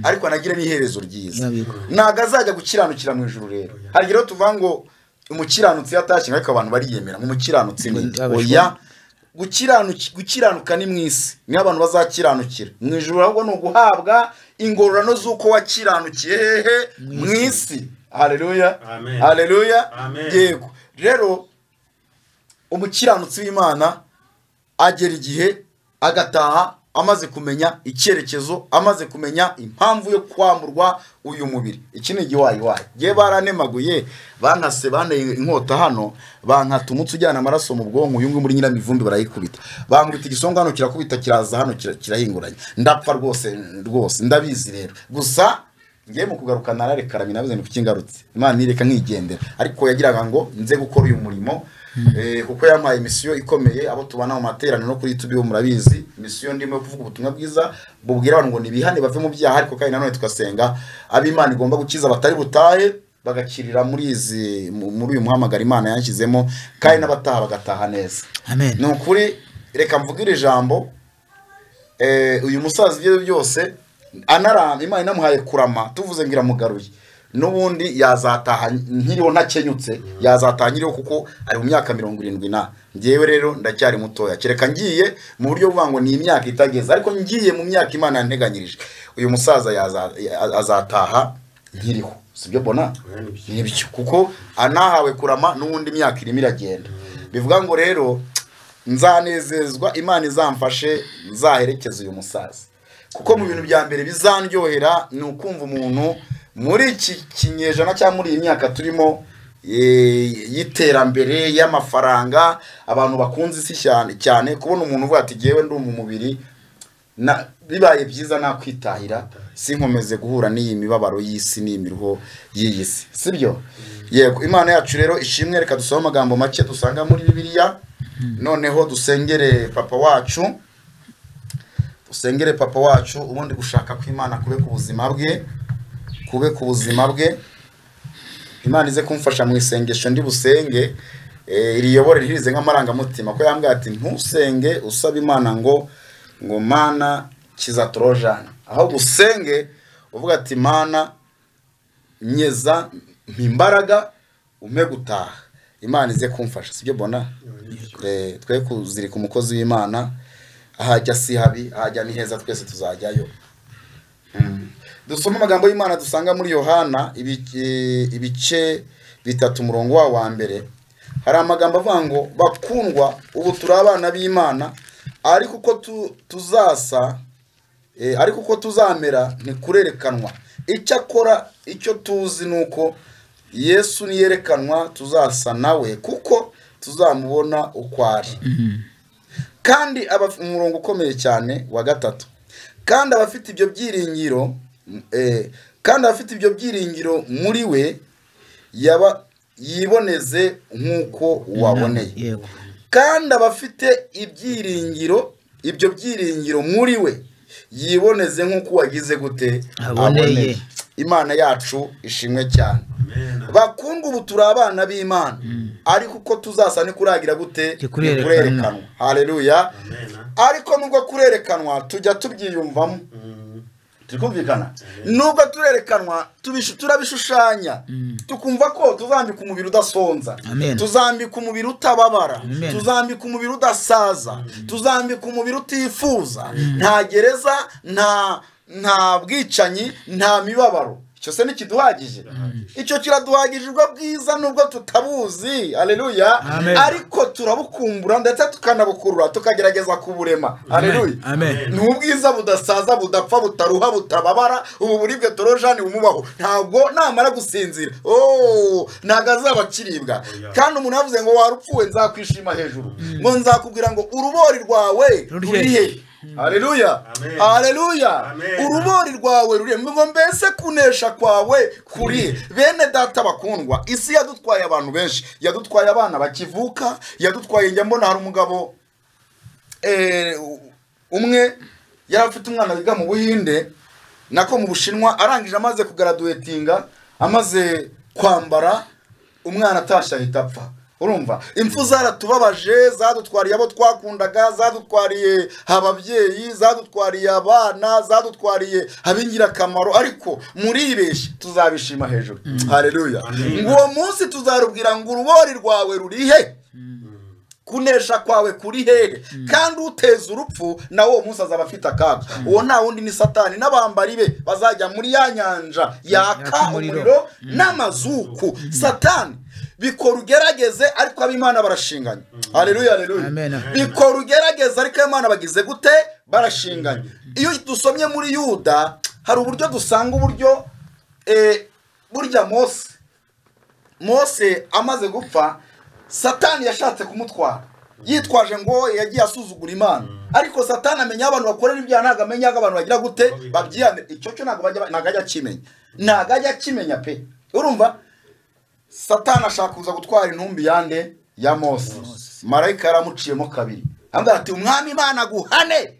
ariko anagire n'iherezo ryiza Yabiko. ntabwo azajya gukiranukira mu ijoro rero hari rero tuvuga ngo umukiranutsi yatashye ariko abantu bariyemera ngo umukiranutsi ni Ngo abashwa- oya gukiranuki- gukiranuka ni mu isi niho abantu bazakiranukira mu ijoro ahubwo ni uguhabwa ingororano z'uko wakiranukiye hehe mu isi hareruya Amen. hareruya Amen. yego rero umukiranutsi w'imana agera igihe agataha amaze kumenya icyerekezo amaze kumenya impamvu yo kwamburwa uyu mubiri iki ni igiwayiwayi ngewe baranemaguye bankase banteye inkota hano bankata umutsi ujyana amaraso mu bwonko uyu nguyu muri nyiramivumbi barayikubita bankubita igisonga hano kirakubita kiraza hano kira- kirahinguranya ndapfa rwose rwose ndabizi rero gusa ngiye mu kugaruka narareka ramina bize kuko ingarutse imana ireka nkigendera ariko yagiraga ngo nze gukora uyu murimo eh, kuko yampaye misiyo ikomeye abo tubana mu materaniro no kuri YouTube bo murabizi misiyo ndimo yo kuvuga ubutumwa bwiza bubwira abantu ngo nibihane bave mu byaha ariko kandi nanone tugasenga ab'imana igomba gukiza batari butahe bagakirira muri izi mu- muri uyu muhamagaro imana yanshyizemo kandi n'abataha bagataha neza Amen. ni ukuri reka mvuge iri jambo eh, uyu musaza ibyo byose anaramba imana inamuhaye kurama tuvuze ngo iramugaruye n'ubundi yazataha nkiriho ntakenyutse yazataha nkiriho kuko ari mu myaka mirongo irindwi na ngewe rero ndacyari mutoya kereka ngiye mu buryo buvuga ngo ni imyaka itageze ariko ngiye mu myaka imana yanteganyirije uyu musaza yaza- ya- azataha nkiriho sibyo bona nibyo kuko anahawe kurama n'ubundi imyaka irimo iragenda bivuga ngo rero nzanezezwa imana izamfashe nzaherekeza uyu musaza kuko mu bintu bya mbere bizandyohera ni ukumva umuntu muri iki kinyejana cyangwa muri iyi myaka turimo eh, y'iterambere y'amafaranga abantu bakunze isi cyane cyane kubona umuntu uvuga ati ngewe ndi mu mubiri na bibaye byiza nakwitahira sinkomeze guhura n'iyi mibabaro y'isi n'imiruho y'iyi si sibyo yego imana yacu rero ishimwe reka dusome amagambo make dusanga muri bibiliya noneho dusengere papa wacu dusengere papa wacu ubundi gushaka kw'imana kube ku buzima bwe kube ku buzima bwe imana ize kumfasha mu isengesho ndi busenge eh, iriyobore rihirize nk'amarangamutima ko yambwira ati ntusenge usaba imana ngo ngo mana kiza torojana ahubwo usenge uvuga ati mana nyeza mpimbaraga umpe gutaha imana ize kumfasha sibyo bona Eh, twe kuzirika umukozi w'imana ahajya si habi ahajya ni heza twese tuzajyayo dusoma amagambo y'imana dusanga muri yohana ibice- ibice bitatu umurongo wa wa mbere hari amagambo avuga ngo bakundwa ubu turi abana b'imana ariko uko tu- tuzasa eh, ariko uko tuzamera ntikurerekanwa icyakora icyo tuzi ni uko yesu niyerekanwa tuzasa nawe kuko tuzamubona uko ari kandi abaf- umurongo ukomeye cyane wa gatatu kandi abafite ibyo byiringiro m- eh, kandi abafite ibyo byiringiro muri we yaba yiboneze nk'uko waboneye yego kandi abafite ibyiringiro ibyo byiringiro muri we yiboneze nk'uko wagize gute Aboneye. imana yacu ishimwe cyane bakundwa ubu turi abana b'imana ariko uko tuzasa nikuragira gute Ntikurerekanwa. Ntikurerekanwa. haleluya ariko nubwo kurerekanwa tujya tubyiyumvamo turi kumvikana nubwo turerekanwa tubishu- turabishushanya tukumva ko tuzambika umubiri udasonza Amen. tuzambika umubiri utababara Amen. tuzambika umubiri udasaza tuzambika umubiri utifuza nta gereza nta nta bwicanyi nta mibabaro icyo se ntikiduhagije icyo kiraduhagije ubwo bwiza nubwo tutabuzi aleluya Amen. ariko turabukumbura ndetse tukanabukurura tukagerageza kuburema aleluya Amen. ni ubwiza budasaza budapfa butaruha butababara ubu buribwe torojani bumubaho ntabwo namara gusinzira oh ntabwo azaba akiribwa kandi umuntu yavuze ngo warupfuwe nzakwishima hejuru ngo nzakubwira ngo urubori rwawe Ruri rurihe he? Haleluya Amen. Haleluya Amen. urubori rwawe rurihe ngo mbese kunesha kwawe kurihe bene data bakundwa isi yadutwaye abantu benshi yadutwaye abana bakivuka yadutwaye njya mbona hari umugabo eh, umwe yari afite umwana wiga mu buhinde nako mu bushinwa arangije amaze kugaraduwetinga amaze kwambara umwana atashye ahita apfa urumva impfu zaratubabaje zadutwariye abo twakundaga zadutwariye ababyeyi zadutwariye abana zadutwariye ab'ingirakamaro ariko muribeshye tuzabishima hejuru hareruya ngo uwo munsi tuzarubwira ngo urubori rwawe rurihe kunesha kwawe kuri hehe kandi uteza urupfu nawe uwo munsi azaba afite akaga uwo nta wundi ni satani n'abambari be bazajya muri ya nyanja yaka umuriro. umuriro n'amazuku satani bikora ugerageze ariko ab'imana barashinganye hareruya hareruya Amen, amen. bikora ugerageze ariko ab'imana bagize gute barashinganye iyo dusomye muri yuda hari uburyo dusanga uburyo eh, burya mose mose amaze gupfa satani yashatse kumutwara yitwaje ngo yagiye asuzugura imana ariko satani amenya abantu bakorera ibyaha ntabwo amenya ko abantu bagira gute babyiyame icyo cyo ntabwo bajya- ntabwo ajya akimenya ntabwo ajya akimenya pe urumva satani ashaka kuza gutwara intumbi yande ya mose marayika yaramuciyemo kabiri aramubwira ati umwami imana aguhane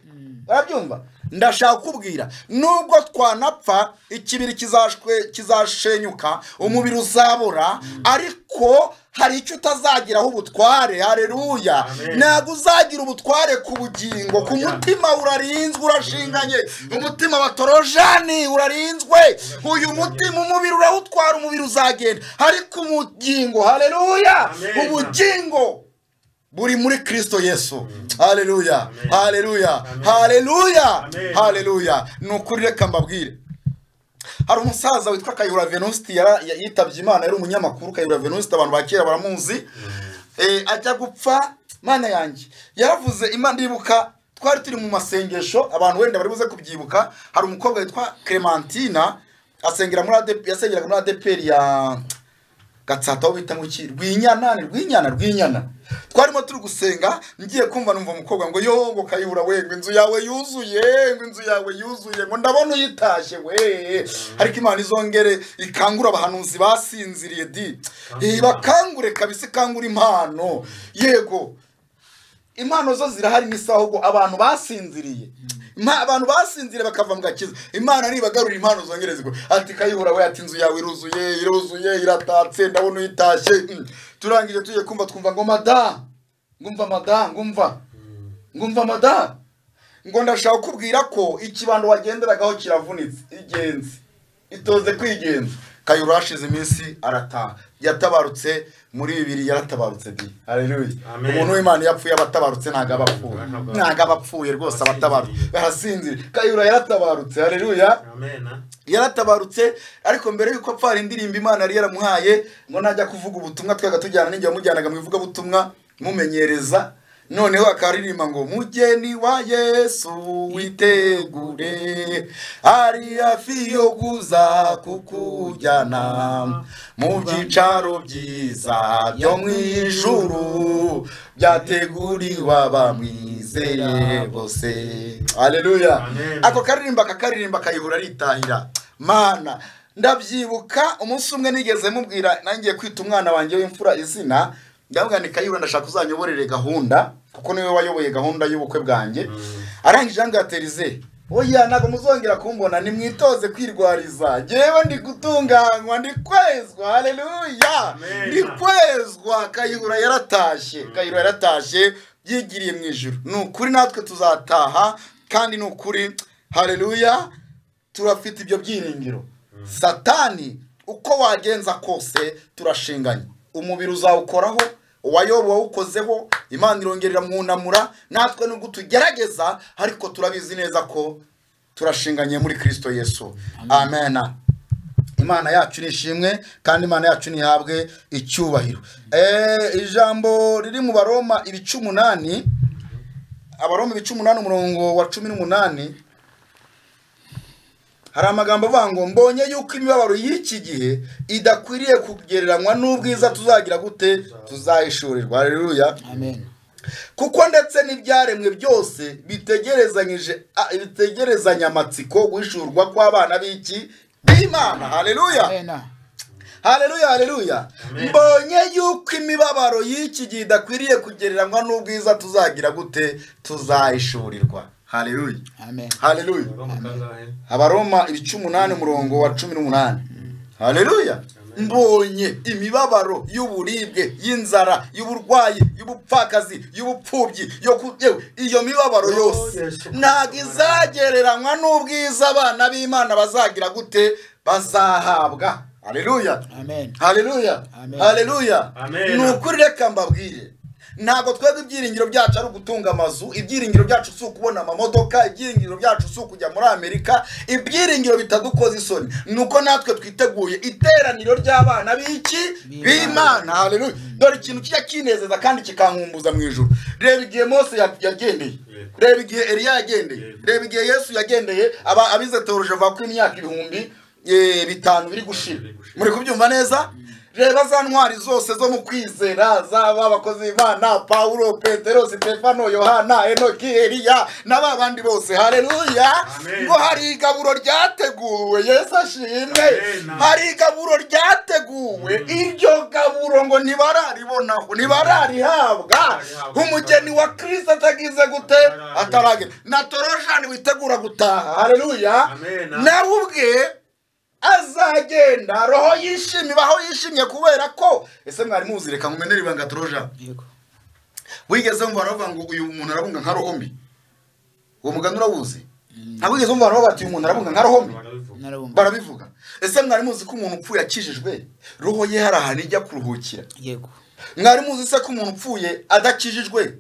arabyumva ndashaka kubwira nubwo twanapfa ikibiri kizashwe- kizashenyuka umubiri uzabura ariko hari icyo utazagiraho ubutware hareruya ntabwo uzagira ubutware ku bugingo ku mutima urarinzwe urashinganye umutima wa torojani urarinzwe uyu mutima umubiri urawutwara umubiri uzagenda ariko umugingo hareruya ubugingo buri muri kirisito yesu hareruya hareruya hareruya hareruya ni ukuri reka mbabwire hari umusaza witwa kayihura venusti yara- ya- yitabye imana yari umunyamakuru kayihura venusti abantu ba kera baramuzi Eh, ajya gupfa mana yanjye yaravuze imana iribuka twari turi mu masengesho abantu wenda bari buze kubyibuka hari umukobwa witwa clementina asengera muri ADP yasengeraga muri adeperi ya gatsata aho bita ngo iki rwinyana ni rwinyana rwinyana twarimo turi gusenga ngiye kumva numva umukobwa ngo yo ngo kayibura we ngo inzu yawe yuzuye ngo inzu yawe yuzuye ngo ndabona uyitashye we ariko imana izongere ikangura abahanuzi basinziriye di Eh, bakangure kabisa ikangura impano yego impano zo zirahari n'isi ahubwo abantu basinziriye Ima- abantu basinziriye bakava mu gakiza imana nibagarura impano zongere zigwe ati kayihura we ati inzu yawe iruzuye iruzuye iratatse ndabona uyitashye Mm. turangije tugiye kumva twumva ngo mada ngumva mada ngumva ngumva mada ngo ndashaka kubwira ko ikibando wagenderagaho kiravunitse igenzi itoze kwigenza kayihura hashize iminsi arataha yatabarutse muri bibiri yaratabarutse di hareruya Amen. umuntu w'imana iyo apfuye abatabarutse ntabwo aba apfuye Ntabwo aba- ntabwo aba apfuye rwose abatabarutse barasinzira kayihura yaratabarutse hareruya yaratabarutse ariko mbere yuko apfa hari indirimbo imana yari yaramuhaye ngo najya kuvuga ubutumwa twaga tujyana n'igihe wamujyanaga mu ivugabutumwa mumenyereza noneho akaririmba ngo mugeni wa yesu witegure ari hafi yo kuza kukujyana mu byicaro byiza byo mu ijuru byateguriwe abamwizeye bose aleluya Amen. ako karirimba akakaririmba akayihura aritahira mana ndabyibuka umunsi umwe nigeze mubwira nangiye kwita umwana wanjye w'imfura izina ndamubwira ni kayihura ndashaka uzanyoborere gahunda kuko niwe wayoboye gahunda y'ubukwe bwanjye arangije ngo yaterize oya ntabwo muzongera kumbona nimwitoze kwirwariza ngewe ndi gutunganywa ndi kwezwa haleluya Amen. ndi kwezwa kayihura yaratashye kayihura yaratashye yigiriye mu ijuru ni ukuri natwe tuzataha kandi ni ukuri haleluya turafite ibyo byiringiro satani uko wagenza kose turashinganye umubiri uzawukoraho uwayoba wawukozeho imana irongerera mwunamura natwe nubwo tugerageza ariko turabizi neza ko turashinganye muri kirisito yesu amena imana yacu ni ishimwe kandi imana yacu ntihabwe icyubahiro Eh, ijambo riri mu baroma ibice umunani abaroma ibice umunani umurongo wa cumi n'umunani hari amagambo avuga ngo mbonye yuko imibabaro y'iki gihe idakwiriye kugereranywa n'ubwiza tuzagira gute tuzahishurirwa hareruya amen kuko ndetse n'ibyaremwe byose bitegerezanyije a- bitegerezanya amatsiko guhishurwa kw'abana b'iki b'imana hareruya amen ah. hareruya hareruya mbonye yuko imibabaro y'iki gihe idakwiriye kugereranywa n'ubwiza tuzagira gute tuzahishurirwa hareruya amen hareruya abaroma ibice umunani umurongo wa cumi n'umunani hareruya mbonye imibabaro y'uburibwe y'inzara y'uburwayi y'ubupfakazi y'ubupfubyi yo ku- yewe, iyo mibabaro yose Yesu. ntabwo izagereranywa n'ubwiza abana b'imana bazagira gute bazahabwa hareruya amen haleluya Amen. haleluya Amen. ni ukuri reka mbabwire ntabwo twebwe ibyiringiro byacu ari ugutunga amazu ibyiringiro byacu si ukubona amamodoka ibyiringiro byacu si ukujya muri amerika ibyiringiro bitadukoza isoni ni uko natwe twiteguye iteraniro ry'abana b'iki b'imana haleluya dore ikintu kijya kinezeza kandi kikankumbuza mu ijoro reba igihe mose ya- yagendeye Yego. reba igihe eliya yagendeye Yego. reba igihe yesu yagendeye aba abize teoroje bavuga ko imyaka ibihumbi eh, bitanu biri gushira Biri gushira. muri kubyumva neza reba za ntwari zose zo mu kwizera zaba abakozi b'imana pawulo petero sitefano yohana enoki eliya na ba bandi bose haleluya Amen. ngo hari igaburo ryateguwe yesu ashimwe Amen. hari igaburo ryateguwe iryo gaburo ngo ntibararibonaho ntibararihabwa Ntibararihabwa. umugeni wa kirisita atagize gute Ataragera. ataragera na torojani witegura gutaha haleluya Amen. nawe ubwe azagenda roho yishimye ibaho yishimye kubera ko ese mwari muzi reka nkumenere ibanga torojani yego wigeze wumva abantu bavuga ngo uyu muntu arabunga nka rohombi uwo mugani urawuzi ntabwo wigeze wumva abantu bavuga bati uyu muntu arabunga nka rohombi barabivuga narabumva barabivuga ese mwari muzi ko umuntu upfuye akijijwe roho ye hari ahantu ijya kuruhukira yego mwari muzi se ko umuntu upfuye adakijijwe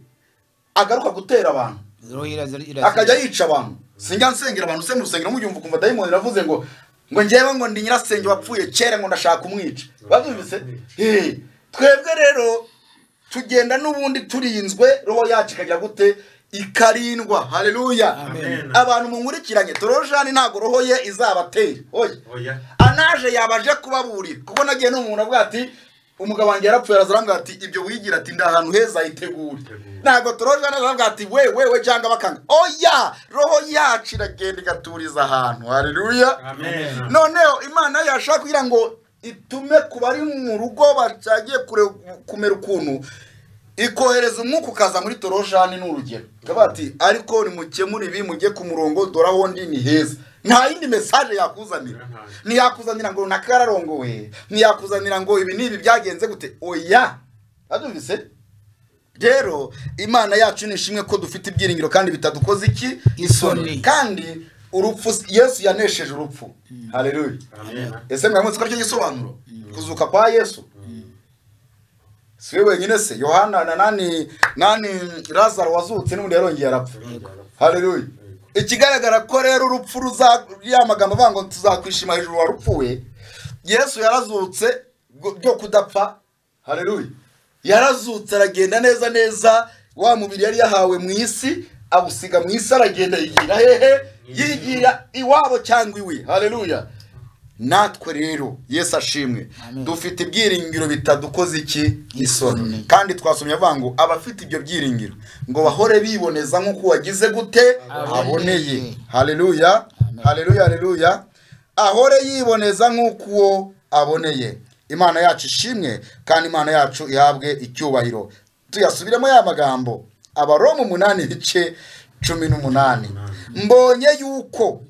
agaruka gutera abantu roho iraza iraza akajya yica abantu sinjya nsengera abantu se mu rusengero mujyumva ukumva dayimoni iravuze ngo ngo njyewe ngo ndi nyirasenge wapfuye kera ngo ndashaka kumwica babyumvise Eh, twebwe rero tugenda n'ubundi turinzwe roho yacu ikajya gute ikarindwa haleluya Amen. abantu munkurikiranye torojani ntabwo roho ye izabatera oya oya anaje yabaje kubaburira kuko nagiye n'umuntu avuga ati umugabo wanjye yarapfuye araza aravuga ati ibyo wigira ati ndi ahantu heza hitegure Hitegure. ntabwo toroje aravuga ati we we we cyangwa bakanga oya roho yacu iragenda igaturiza ahantu haleluya amen noneho imana yashaka kugira ngo itume ku bari mu rugo bagiye kure- kumera ukuntu ikohereza umwuka ukaza muri torojani n'urugero ikaba ati ariko nimukemura ibi mujye ku murongo dore aho ndi ni heza nta yindi mesaje yakuzanira ntiyakuzanira ngo runaka yararongowe ntiyakuzanira ngo ibi n'ibi byagenze gute oya abyumvise rero imana yacu ni ishimwe ko dufite ibyiringiro kandi bitadukoze iki Isoni. kandi urupfu yesu yanesheje urupfu haleluya amen ese mwamutse ko aricyo gisobanuro kuzuka kwa yesu si we wenyine se yohana na nani nani lazaro wazutse n'ubundi yarongeye arapfa haleluya ikigaragara ko rero urupfu ruza ya magambo avuga ngo tuzakwishima hejuru warupfuye yesu yarazutse bwo- byo kudapfa haleluya yarazutse aragenda neza neza wa mubiri yari yahawe mu isi awusiga mu isi aragenda yigira hehe yigira iwabo cyangwa iwe haleluya natwe rero yesu ashimwe Amen. dufite ibyiringiro bitadukoze iki Isoni. isoni kandi twasomye avuga ngo abafite ibyo byiringiro ngo bahore biboneza nk'uko wagize gute Aboneye. aboneye haleluya Amen. haleluya haleluya ahore yiboneza nk'uko uwo aboneye imana yacu ishimwe kandi imana yacu ihabwe icyubahiro tuyasubiremo ya magambo abaroma umunani ibice cumi n'umunani mbonye yuko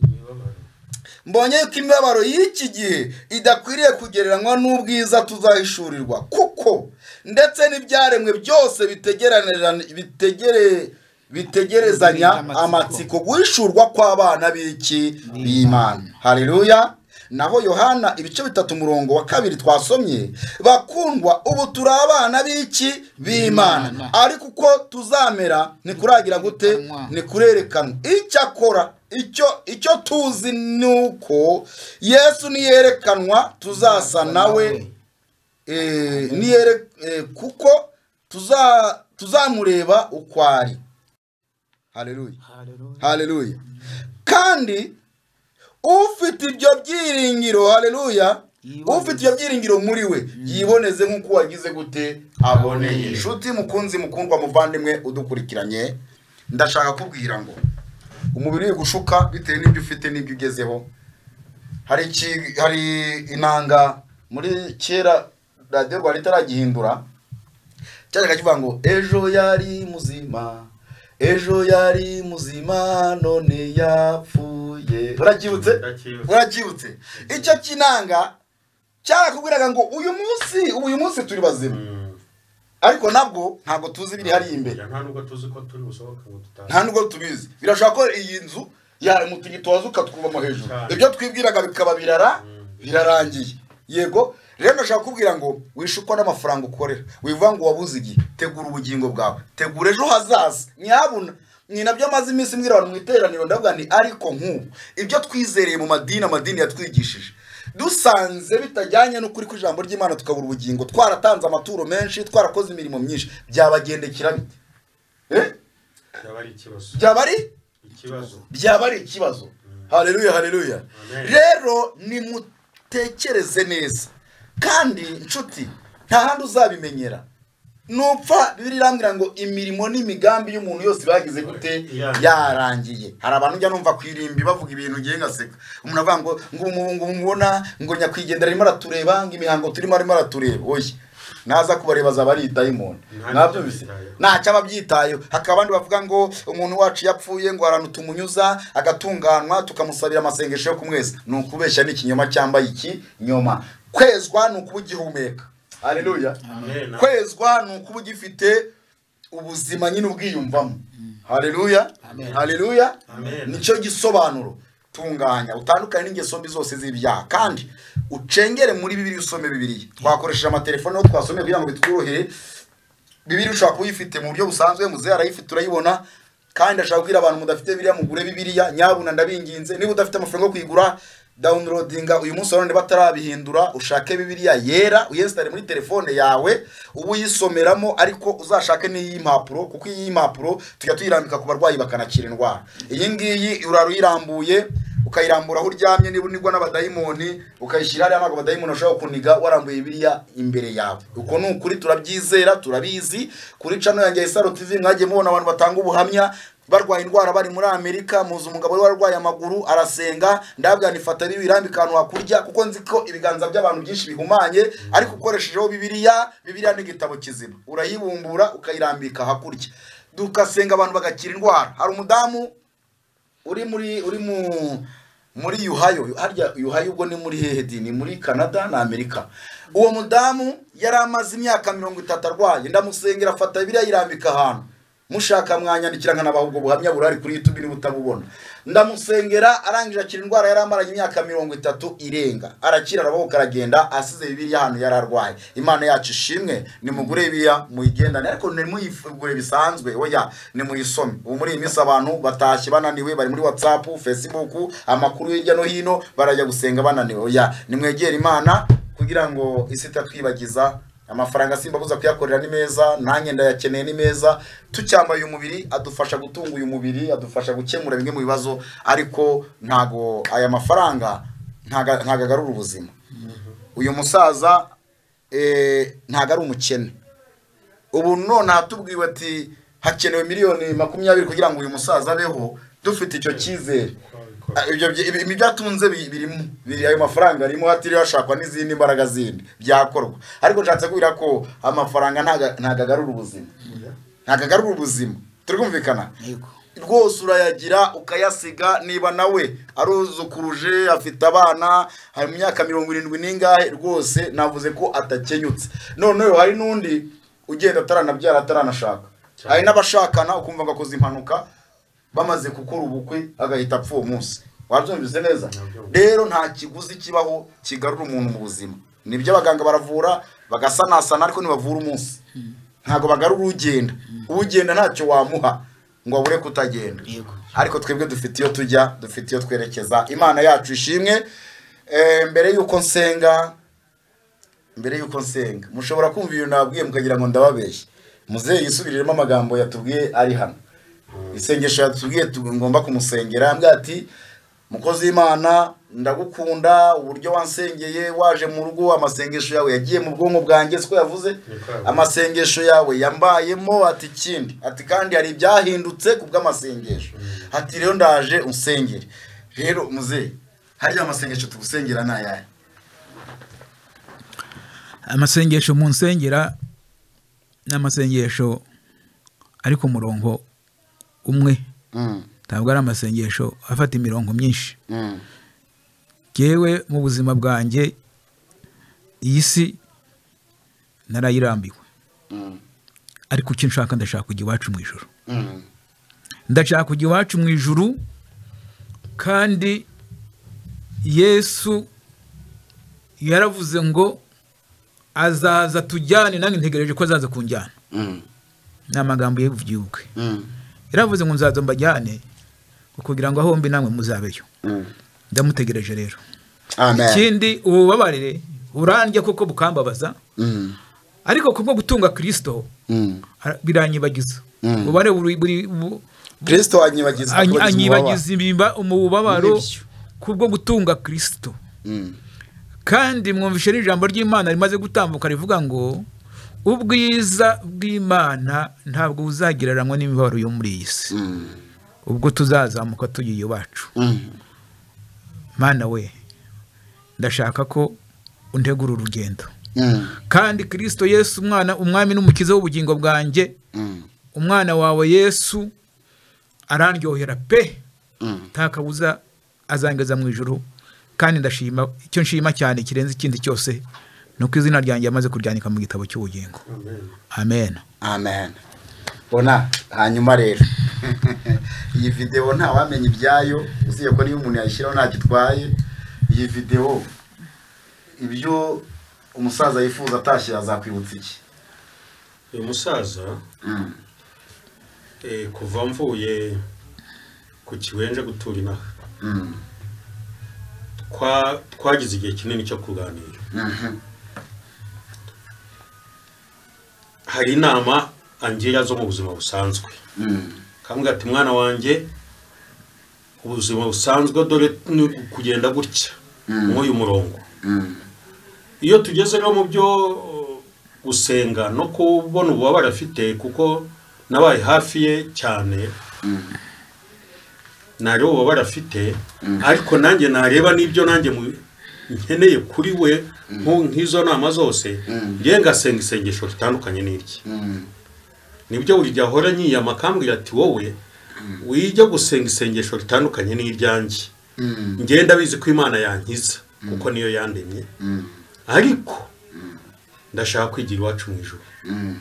mbonye yuko imibabaro y'iki gihe idakwiriye kugereranywa n'ubwiza tuzahishurirwa kuko ndetse n'ibyaremwe byose bitegeranirana- bitegere bitegerezanya amatsiko guhishurwa kw'abana b'iki b'imana haleluya naho yohana ibice bitatu umurongo wa kabiri twasomye bakundwa ubu turi abana b'iki b'imana ariko uko tuzamera ntikurangira gute ni kurerekanwa icyakora icyo icyo tuzi ni uko yesu niyerekanwa tuzasa nawe eh, niyere eh, kuko tuza tuzamureba uko ari haleluya haleluya kandi ufite ibyo byiringiro haleluya Yiboneze. ufite ibyo byiringiro muri we yiboneze nk'uko wagize gute aboneye inshuti mukunzi mukundwa muvandimwe udukurikiranye ndashaka kubwira ngo umubiri uri gushuka bitewe n'ibyo ufite n'ibyo ugezeho hari iki- hari inanga muri kera radiyo rwanda itaragihindura cyajyaga kivuga ngo ejo yari muzima ejo yari muzima none yapfuye uracyibutse Ndacyibutse. uracyibutse icyo kinanga cyarakubwiraga ngo uyu munsi uyu munsi turi bazima Mm. ariko nabwo ntabwo tuzi ibiri hariya imbere nta nubwo tuzi ko turi busohoke ngo tutazi nta nubwo tubizi birashobora ko iyi nzu yamutigitoza ukatwubamo hejuru Cyane. ibyo twibwiraga bikaba birara birarangiye yego rero ndashaka kukubwira ngo wishukwa n'amafaranga ukorera wivuga ngo wabuze igihe tegura ubugingo bwawe tegura ejo hazaza ntihabona ni nabyo amaze iminsi mbwira abantu mu iteraniro ndavuga nti ariko nk'ubu ibyo twizereye mu madini amadini yatwigishije dusanze bitajyanye n'ukuri kw'ijambo ry'imana tukabura ubugingo twaratanze amaturo menshi twarakoze imirimo myinshi byabagendekera bite Eh? byaba ari ikibazo byaba ari ikibazo byaba ari ikibazo hareruya hareruya Amen. rero nimutekereze neza kandi nshuti nta handi uzabimenyera nupfa bibiri irambwira ngo imirimo n'imigambi y'umuntu yose bagize gute Irangiye. yarangiye hari abantu ujya numva ku irimbi bavuga ibintu ngiye ngaseka umuntu avuga ngo ngo ubu ngubu mubona ngo nyakwigendera arimo aratureba ngo imihango turimo arimo aratureba oya naza kubareba azaba ari idayimoni Nta mwabyumvise n'icyabitayeho. ntacyo aba abyitayeho hakaba abandi bavuga ngo umuntu wacu yapfuye ngo ahantu tumunyuza agatunganwa tukamusabira amasengesho yo kumweza ni ukubeshya n'ikinyoma cyangwa ikinyoma kwezwa ni ukuba ugihumeka hareruya Amen. kwezwa ni ukuba ugifite ubuzima nyine ubwiyumvamo hareruya hareruya Amen. nicyo gisobanuro tunganya utandukane n'ingeso mbi zose z'ibyaha kandi ucengere muri bibiri usome bibiri twakoresheje amatelefone aho twasomeye kugira ngo bitworohere bibiri ushobora kuba uyifite mu buryo busanzwe muzehe arayifite urayibona kandi ndashaka kubwira abantu mudafite bibiriya mugure bibiriya nyabuna ndabinginze niba udafite amafaranga yo kuyigura dawunirodinga uyu munsi abandi batarabihindura ushake bibiriya yera uyesitare muri telefone yawe ube uyisomeramo ariko uzashake n'iy'impapuro kuko iy'impapuro tujya tuyirambika ku barwayi bakanakira indwara iyi ngiyi urara uyirambuye ukayirambura aho uryamye niba unigwa n'abadayimoni ukayishyira hariya ntabwo abadayimoni bashobora kuniga warambuye biriya imbere yawe uko ni ukuri turabyizera turabizi kuri cano yanjye ya isaro tv mwagiye mubona abantu batanga ubuhamya barwaye indwara bari muri amerika muzi umugabo wari warwaye amaguru arasenga ndabwira ni fata birambika ahantu hakurya kuko nzi ko ibiganza by'abantu byinshi bihumanye ariko ukoreshejeho bibiliya bibiliya ni igitabo kizima urayibumbura ukayirambika hakurya dukasenga abantu bagakira indwara hari umudamu uri muri uri mu muri yuhayo harya yuhayo ubwo ni muri hehe di ni muri canada na amerika uwo mudamu yari amaze imyaka mirongo itatu arwaye ndamusengera afata biriya yirambika ahantu mushaka mwanyandikira nkanabaha ubwo buhamya burari kuri youtube niba utabubona ndamusengera arangije akira indwara yari amaranye imyaka mirongo itatu irenga arakira arabohoka aragenda asize bibiriya ahantu yari arwaye imana yacu ishimwe nimugure biriya muyigendane ariko ntimuyigure bisanzwe oya nimuyisome ubu muri iyi minsi abantu batashye bananiwe bari muri whatsapp facebook amakuru hirya no hino barajya gusenga bananiwe oya nimwegere imana kugira ngo isi itatwibagiza amafaranga simbabuza kuyakorera ni meza nanjye ndayakeneye ni meza tucyambaye umubiri adufasha gutunga uyu mubiri adufasha gukemura bimwe mu bibazo ariko ntago aya mafaranga ntago ntago agarura ubuzima uyu musaza eh, ntago ari umukene ubu none hatubwiwe ati hakenewe miliyoni makumyabiri kugira ngo uyu musaza abeho dufite icyo cyizere Ah, ibyo byi- ibi- ibi byatunze bi- birimo biri ayo mafaranga arimo hatiriwe hashakwa n'izindi mbaraga zindi byakorwa ariko nshatse kubwira ko amafaranga ntago- ntago agarura ubuzima ntago agarura ubuzima turi kumvikana Yego. rwose urayagira ukayasiga niba nawe aruzukuruje afite abana hari mu myaka mirongo irindwi n'ingahe rwose navuze ko atakenyutse noneho hari n'undi ugenda ataranabyara ataranashaka hari n'abashakana ukumva ngo akoze impanuka bamaze gukora ubukwe agahita apfa uwo munsi wabyumvise neza rero nta kiguzi kibaho kigarura umuntu mu buzima nibyo abaganga baravura bagasanasana ariko ntibavura umunsi ntabwo bagarura ugenda ugenda ntacyo wamuha ngo abure kutagenda ariko twebwe dufite iyo tujya dufite iyo twerekeza imana yacu ishimwe Eh, mbere y'uko nsenga mbere y'uko nsenga mushobora kumva ibintu nababwiye mukagira ngo ndababeshye muzehe yisubiriremo amagambo yatubwiye ari hano isengesho yatubwiye tu- ngomba kumusengera yambwiye ati mukozi w'imana ndagukunda uburyo wansengeye waje mu rugo amasengesho yawe yagiye mu bwonko bwanjye siko yavuze Niko yavuze. amasengesho yawe yambayemo ati ikindi ati kandi hari ibyahindutse ku bw'amasengesho ati rero ndaje unsengere rero muzehe harya amasengesho tugusengera ni ayahe amasengesho mu nsengera ni amasengesho ari ku murongo umwe ntabwo ari amasengesho afata imirongo myinshi yewe mu buzima bwanjye iyi si narayirambiwe ariko icyo nshaka ndashaka kujya iwacu mu ijoro ndashaka kujya iwacu mu ijuru kandi yesu yaravuze ngo azaza tujyane nanjye ntegereje ko azaza kunjyana Mm. ni amagambo ye byibuke Mm. yaravuze ngo nzaza mbajyane kugira ngo aho mbi namwe muzabeyo Mm. ndamutegereje rero Amen. ikindi ububabarire burandya kuko bukambabaza Mm. ariko kubwo gutunga kirisito Mm. ara- biranyibagiza Mm. ububabare buri- buri- bu- Kristo anyibagiza anyi- kubagiza anyibagiza imbiba- umubabaro Nibyo. kubwo gutunga kirisito umubabaro. Mm. kandi mwumvishe n'ijambo ry'imana rimaze gutambuka rivuga ngo ubwiza bw'imana ntabwo buzagereranywa n'imibabaro yo muri iyi si Mm. ubwo tuzazamuka tugiye iwacu Mm. mana we ndashaka ko untegura urugendo Mm. kandi kirisito yesu umwana umwami n'umukiza w'ubugingo bwanjye Mm. umwana wawe yesu arandyohera pe Mm. nta kabuza azangeza mu ijuru kandi ndashima icyo nshima cyane kirenze ikindi cyose ni uko izina ryanjye yamaze kuryandika mu gitabo cy'ubugingo amen Amen. Bona hanyuma rero iyi video nta wamenya ibyayo uziye ko niyo umuntu yayishyiraho ntacyo itwaye iyi video ibyo umusaza yifuza atashye azakwibutsa iki uyu musaza Mm. eh, kuva mvuye ku kiwenje gutura inaha Mm. Twa- twagize igihe kinini cyo kuganira Mhm. hari inama angira zo mu buzima busanzwe Mm. kambwira ati mwana wanjye ubuzima busanzwe dore ni kugenda gutya nk'uyu murongo Mm. iyo tugeze rero mu byo uh, gusenga no kubona ububabare afite kuko nabaye hafi ye cyane nareba ububabare afite ariko nanjye nareba n'ibyo nanjye mu- nkeneye kuri we nko- nk'izo nama zose ngewe ngasenga isengesho ritandukanye n'irye Mm. nibyo buri gihe ahora nyiyama akambwira ati wowe wijya gusenga isengesho ritandukanye n'iryanjye Mm. ngewe ndabizi ko imana yankiza kuko niyo yandemye Mm. ariko ndashaka kwigira iwacu mu ijuru Mm.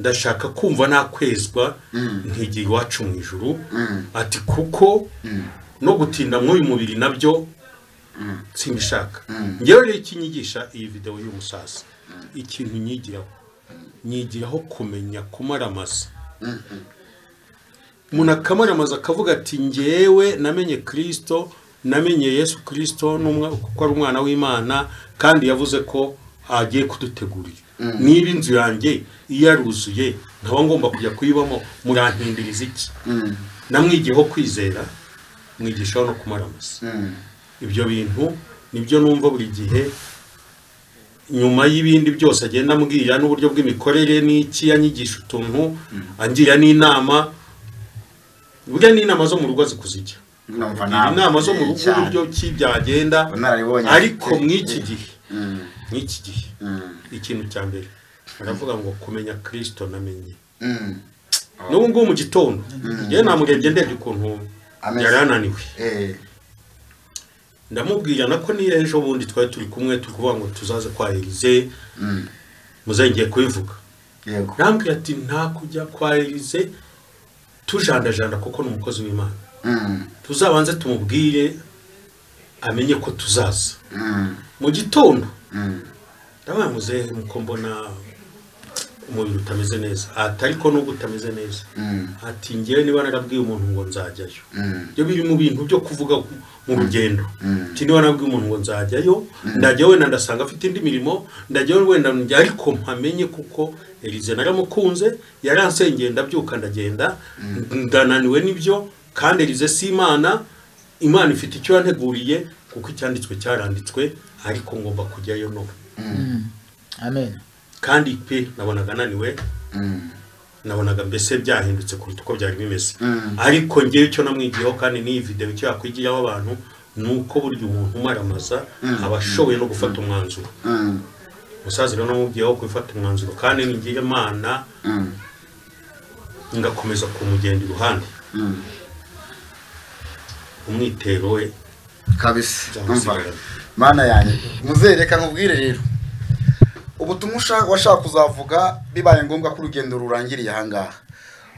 ndashaka kumva nakwezwa Mm. nkigira iwacu mu ijuru Mm. ati kuko Mm. no gutinda mw'uyu mubiri nabyo simbishaka Mm. ngewe rero icyo nyigisha iyi videwo y'umusaza ikintu nyigiraho nyigiraho kumenya kumaramaza umuntu akamaramaza akavuga ati ngewe namenye kirisito namenye yesu kirisito n'umwa- kuko ari umwana w'imana kandi yavuze ko agiye kudutegurira niba inzu yanjye iyo yaruzuye nkaba ngomba kujya kuyibamo murantindiriza iki Mm. namwigiyeho kwizera mwigishaho no kumaramaza Mm. ibyo bintu nibyo numva buri gihe nyuma y'ibindi byose agenda ambwira n'uburyo bw'imikorere n'iki yanyigisha utuntu angira n'inama burya n'inama zo mu rugo zikuzijya Numva nawe. inama zo mu rugo Cyane. uburyo ki byagenda Bunararibonye. ariko mw'iki gihe Mm. mw'iki gihe Mm. ikintu cya mbere baravuga ngo kumenya kirisito namenye Mm. n'ubu ngubu mu gitondo yewe namurebye ndebye ukuntu Ameze. yari ananiwe Eh. ndamubwira nako niyo ejo bundi twari turi kumwe turi kuvuga ngo tuzaze kwa Elize Mm. muzengeye kubivuga Yego. nambwira ati nta kujya kwa Elize tujandajanda kuko ni umukozi w'Imana Mm. tuzabanze tumubwire amenye ko tuzaza Mm. mu gitondo Mm. ndabaye muzehe muko mbona umubiri utameze neza ati ariko nubwo utameze neza Mm. ati ngewe niba narabwiye umuntu ngo nzajyayo Mm. ibyo biri mu bintu byo kuvuga mu rugendo Mm. ati niba nabwiye umuntu ngo nzajyayo ndajya wenda ndasanga afite indi mirimo ndajya wenda njya ariko mpamenye kuko Elize naramukunze yaransengeye ndabyuka ndagenda ndananiwe n'ibyo kandi Elize si imana imana ifite icyo yanteguriye kuko icyanditswe cyaranditswe ariko ngomba kujyayo no amen kandi pe nabonaga ananiwe Mm. nabonaga mbese byahindutse kuruta uko byari bimeze Mm. ariko ngewe icyo namwigiyeho kandi n'iyi video icyo yakwigiraho abantu ni uko burya umuntu umaramaza aba ashoboye no gufata umwanzuro Mm. umusaza rero namubwiyeho gufata umwanzuro kandi ni ngiye imana Mm. ngakomeza kumugenda iruhande Mm. umwitero we kabisa Cyangwa Umva. usigaranye. mana yanjye muzereka nkubwire rero ubutumwa ushaka- washaka kuzavuga bibaye ngombwa ko urugendo rurangiriye ahangaha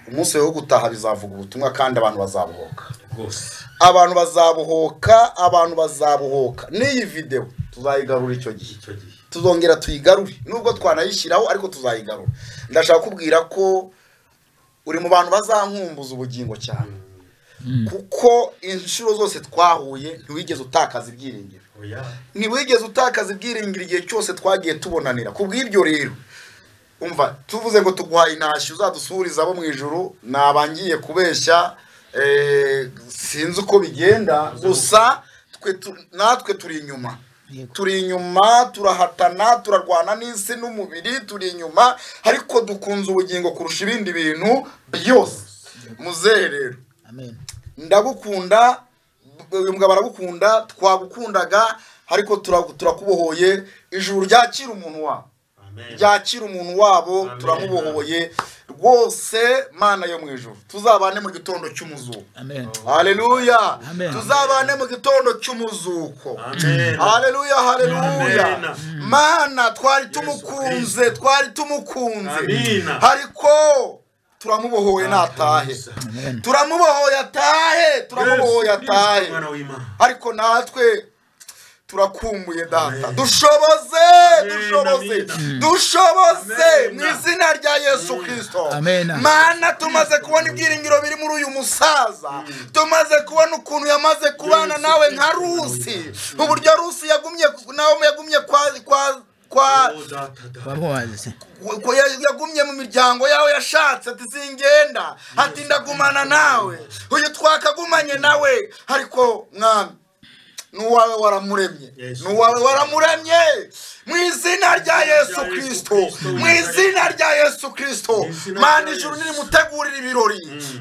umunsi wo gutaha bizavuga ubutumwa kandi abantu bazabuhoka rwose abantu bazabuhoka abantu bazabuhoka n'iyi videwo tuzayigarura icyo gihe icyo gihe tuzongera tuyigarure nubwo twanayishyiraho ariko tuzayigarura ndashaka kubwira ko uri mu bantu bazankumbuza ubugingo cyane kuko inshuro zose twahuye ntiwigeze utakaza ibyiringiro oya ntiwigeze utakaza ibyiringiro igihe cyose twagiye tubonanira ku bw'ibyo rero umva tuvuze ngo tuguhaye intashyo uzadusubiriza abo mu ijuru ni abangiye kubeshya eh, sinzi uko bigenda gusa twe tu- natwe turi inyuma turi inyuma turahatana turarwana n'isi n'umubiri turi inyuma ariko dukunze ubugingo kurusha ibindi bintu byose muzehe rero amen ndagukunda uyu mugabo aragukunda twagukundaga ariko turagu- turakubohoye ijuru ryakira umuntu wabo amen ryakira umuntu wabo Amen. turamubohoye rwose mana yo mu ijuru tuzabane mu gitondo cy'umuzuko amen haleluya Amen. tuzabane mu gitondo cy'umuzuko amen haleluya haleluya Amen. mana twari tumukunze twari tumukunze Amina. ariko turamubohoye natahe turamubohoye atahe turamubohoye atahe mwana w'imana ariko natwe turakumbuye data dushoboze dushoboze Amen. dushoboze Amen. mu izina rya yesu kirisito Amen. mana tumaze kubona ibyiringiro biri muri uyu musaza tumaze kubona ukuntu yamaze kubana nawe nka rusi uburyo rusi yagumye nawe yagumye kwa kwa kwa Oh, data, data. wamubaze ko ya- yagumye mu miryango yawe yashatse ati singenda ati ndagumana nawe uyu twakagumanye nawe ariko mwami n'uwawe waramuremye Yesu. n'uwawe waramuremye mu izina rya yesu Yesu kirisito Kristo. mu izina rya yesu kirisito Mu izina mana rya ijuru Yesu. nirimutegurira ibirori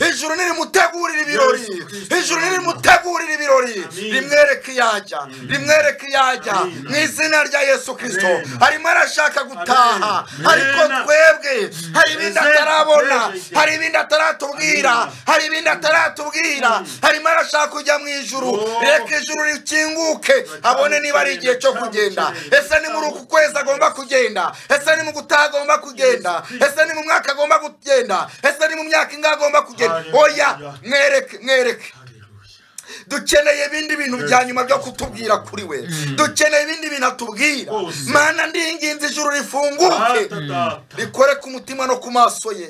ijuru nirimutegurira ibirori Yesu Kristo. ijuru nirimutegurira ibirori Amin. rimwereke iyajya rimwereke iyajya Amin. mu izina rya yesu kirisito Amen. arimo arashaka gutaha Amen. ariko Amen. twebwe hari ibindi Amen. atarabona Amen. hari ibindi ataratubwira hari ibindi ataratubwira harimo arashaka kujya mu ijuru Oh. reka ijuru rikinguke abone niba ari igihe cyo kugenda ese ni muri uku kwezi agomba kugenda ese ni mu gutaha agomba kugenda ese ni mu mwaka agomba kugenda ese ni mu myaka ingahe agomba kugenda oya mwereke mwereke Hallelujah. dukeneye ibindi bintu bya nyuma byo kutubwira kuri we dukeneye ibindi bintu atubwira Rwose. mana ndinginze ijuru rifunguke Data, data. bikore ku mutima no ku maso ye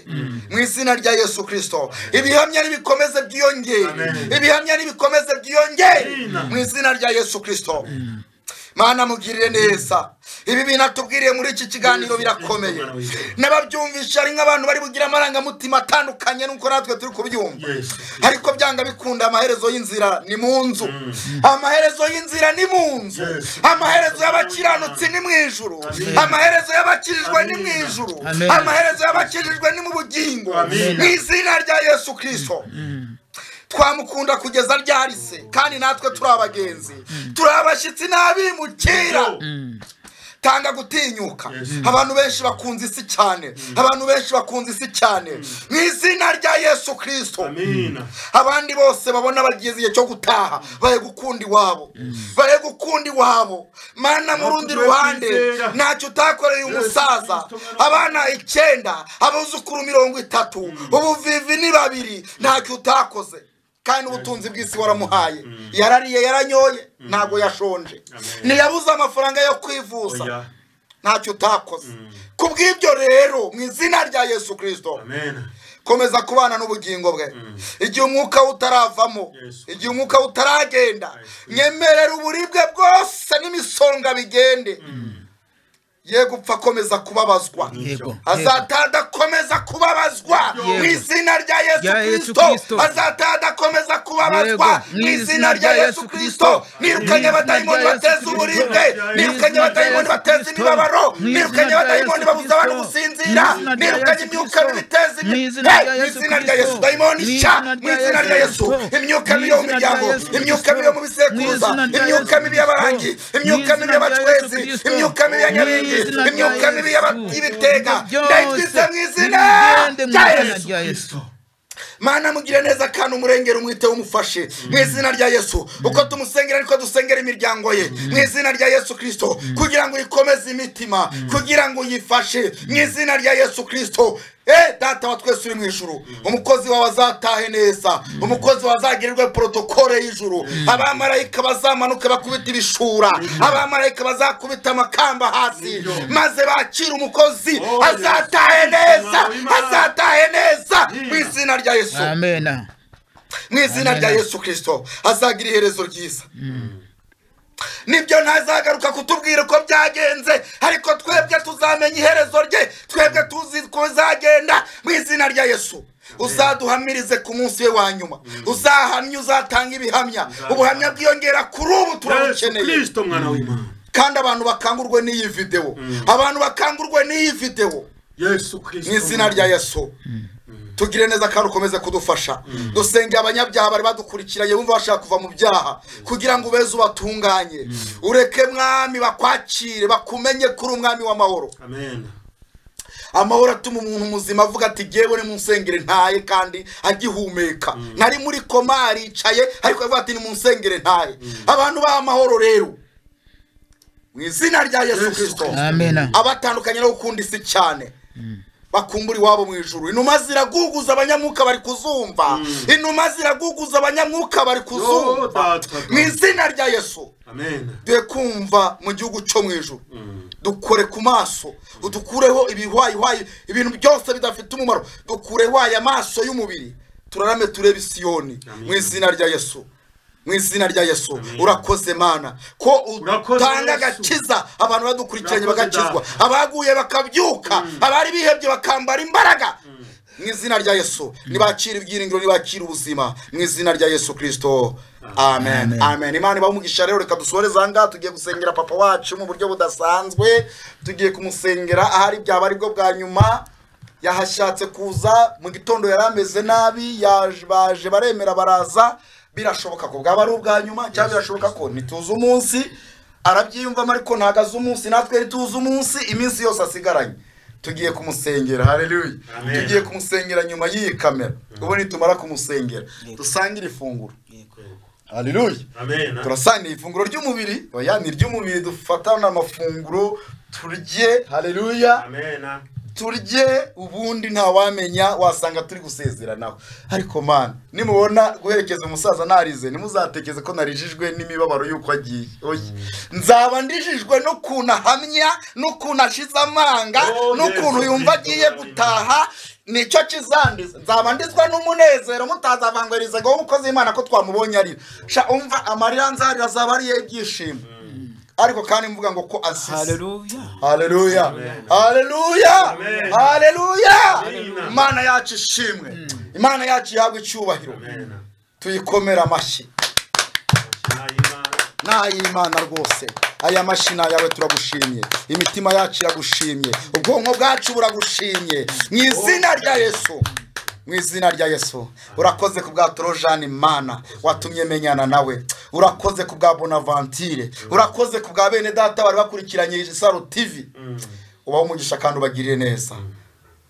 mu izina rya yesu kirisito ibihamya nibikomeze byiyongere Amen. ibihamya nibikomeze byiyongere Amen. mu izina rya yesu kirisito mana mugirire neza ibi bintu atubwiriye muri iki kiganiro Yesu birakomeye Kristo, Mwana w'Imana. n'ababyumvisha ari nk'abantu bari bugira amarangamutima atandukanye nuko natwe turi kubyumva Yesu Kristo. ariko byanga bikunda amaherezo y'inzira ni mu nzu amaherezo y'inzira ni mu nzu Yes. amaherezo y'abakiranutsi ni mu ijuru Amen. amaherezo y'abakirijwe ni mu Amen. ijuru Amen. amaherezo y'abakirijwe ni mu bugingo Amen. mu izina rya yesu kirisito twamukunda kugeza ryari se kandi natwe turi abagenzi turi abashyitsi n'abimukira tanga gutinyuka Yes. abantu benshi bakunze isi cyane abantu benshi bakunze isi cyane mu izina rya yesu kirisito Amina. abandi bose babona bageze igihe cyo gutaha baye gukunda iwabo baye gukunda iwabo mana mu rundi ruhande turatwizera. ntacyo utakoreye umusaza Kristo, mwana wa- abana icyenda abuzukuru mirongo itatu ubuvivi ni babiri ntacyo utakoze kandi ubutunzi bw'isi waramuhaye yarariye yaranyoye ntabwo yashonje ntiyabuze amafaranga yo kwivuza Oya. ntacyo utakoze ku bw'ibyo rero mu izina rya yesu kirisito Amen. komeza kubana n'ubugingo bwe igihe umwuka we utaravamo Yesu. igihe umwuka we utaragenda Yesu. nyemerera uburibwe bwose n'imisonga bigende ye gupfa akomeza kubabazwa yego azataha adakomeza kubabazwa Yego. mu izina rya Rya yesu Yesu kirisito Kristo. azataha adakomeza kubabazwa Yego. mu izina rya yesu kirisito nirukanye abadayimoni Mu izina rya bateza Yesu uburibwe Kristo. nirukanye Mu izina rya abadayimoni Yesu bateza Kristo. imibabaro Mu izina nirukanye rya abadayimoni Yesu babuza abantu Kristo. gusinzira Mu izina rya nirukanye Yesu imyuka Kristo. mibi iteza Mu imibi izina rya mu Yesu izina rya yesu Kristo. dayimoni Mu nshya izina mu rya izina rya Yesu yesu Kristo. imyuka Mu mibi yo mu izina rya miryango Yesu imyuka Kristo. mibi yo mu Mu bisekuruza izina rya imyuka Yesu mibi y'abarangi Kristo. imyuka Mu mibi izina rya Yesu y'abacwezi Kristo. imyuka mibi Mu y'anyabingi izina rya imyuka mibi y'aba- Yesu. y'ibitega Byose ndayitwitse mu izina nibigende mu rya izina yesu rya yesu mana mugire neza kandi umurengera umwite umufashe mu izina rya yesu uko tumusengera niko dusengera imiryango ye mu izina rya yesu kirisito kugira ngo uyikomeze imitima kugira ngo uyifashe mu izina rya yesu kirisito Eh, data wa twese uri mu ijuru umukozi wawe azatahe neza umukozi wawe azagirirwe porotokole y'ijuru abamarayika bazamanuka bakubita ibishura abamarayika bazakubita amakamba hasi maze bakire umukozi Oh, yes. azatahe neza Imana. azatahe neza mu izina rya yesu amena mu izina rya yesu kirisito azagira iherezo ryiza nibyo ntazagaruka kutubwira uko byagenze ariko twebwe tuzamenya iherezo rye twebwe tuzi ko bizagenda mu izina rya yesu uzaduhamirize ku munsi we wa nyuma uzahamye uzatanga ibihamya ubuhamya bwiyongera kuri ubu yesu turabukeneye kirisito mwana w'imana kandi abantu bakangurwe n'iyi videwo abantu bakangurwe n'iyi videwo yesu mu kirisito izina rya yesu tugire neza kandi ukomeze kudufasha dusengera abanyabyaha bari badukurikira yewe wumva bashaka kuva mu byaha kugira ngo ubeze ubatunganye ureke mwami bakwakire bakumenye kuri umwami w'amahoro amen amahoro atuma umuntu muzima avuga ati ngewe ni mu nsengero ntaye kandi agihumeka nari muri koma aricaye ariko avuga ati ni mu nsengero ntaye abantu baha amahoro rero mu izina rya yesu Yesu kirisito Kristo. amena abatandukanye no gukunda isi cyane bakumbura iwabo mu ijuru inuma ziraguguza abanyamwuka bari kuzumva inuma ziraguguza abanyamwuka bari Yo, kuzumva data. mu izina rya yesu amen duhe kumva mu gihugu cyo mu ijuru dukore ku maso udukureho ibihwayihwayi ibintu byose bidafite umumaro dukureho aya maso y'umubiri turarame turebe isiyoni Amen. mu izina rya yesu mu izina rya yesu urakoze mana ko Urakoze, utanga Yesu. agakiza abantu badukurikiranye Urakoze, bagakizwa Data. abaguye bakabyuka abari bihebye bakambara imbaraga mu izina rya yesu ntibakira ibyiringiro ntibakira ubuzima mu izina rya yesu kirisito amen Amen. amen imana ibaha umugisha rero reka dusoreze aha ngaha tugiye gusengera papa wacu mu buryo budasanzwe tugiye kumusengera ahari byaba aribwo bwa nyuma yahashatse kuza mu gitondo yari ameze nabi yaje- baje baremera baraza birashoboka ko bwaba ari ubwa nyuma cyangwa birashoboka ko ntituze umunsi arabyiyumvamo ariko ntabwo azi umunsi natwe ntituze umunsi iminsi yose asigaranye tugiye kumusengera haleluya Amen. tugiye kumusengera nyuma y'iyi kamera ubu nitumara kumusengera dusangire ifunguro haleluya amen turasangira ifunguro ry'umubiri oya ni iry'umubiri dufatana amafunguro turye haleluya amen turye ubundi ntawamenya wasanga turi gusezeranaho ariko mana nimubona guherekeza umusaza narize ntimuzatekeze ko narijijwe n'imibabaro y'uko agiye oya nzaba ndijijwe n'ukuntu ahamya n'ukuntu ashize amanga Oh, n'ukuntu Yesu yumva Kristo, agiye Imana. gutaha nicyo kizandiza nzaba ndizwa n'umunezero mutazavangwiriza ngo umukozi w'imana ko twamubonye arira sha umva amarira nzarira azaba ariye ibyishimo ariko kandi mvuga ngo ko asize haleluya haleluya haleluya Amen. haleluya Amen. imana yacu ishimwe imana yacu ihabwe icyubahiro amen tuyikomera amashyi n'ay'imana rwose aya mashyi ni ayawe turagushimye imitima yacu iragushimye ubwonko bwacu buragushimye mu izina rya yesu mu izina rya yesu urakoze ku bwa torojani mana watumye menyana nawe urakoze ku bwa bonavantire urakoze ku bwa bene data bari bakurikiranye isaro tivi ubaho umugisha kandi ubagirire neza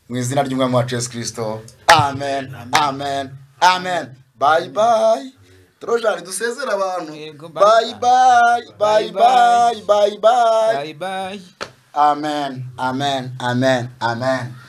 mu izina ry'umwami wacu yesu kirisito amen amen amen bayi bayi torojani dusezera abantu Yego, bayi bye bayi bayi bayi bayi bayi bye bye amen amen amen amen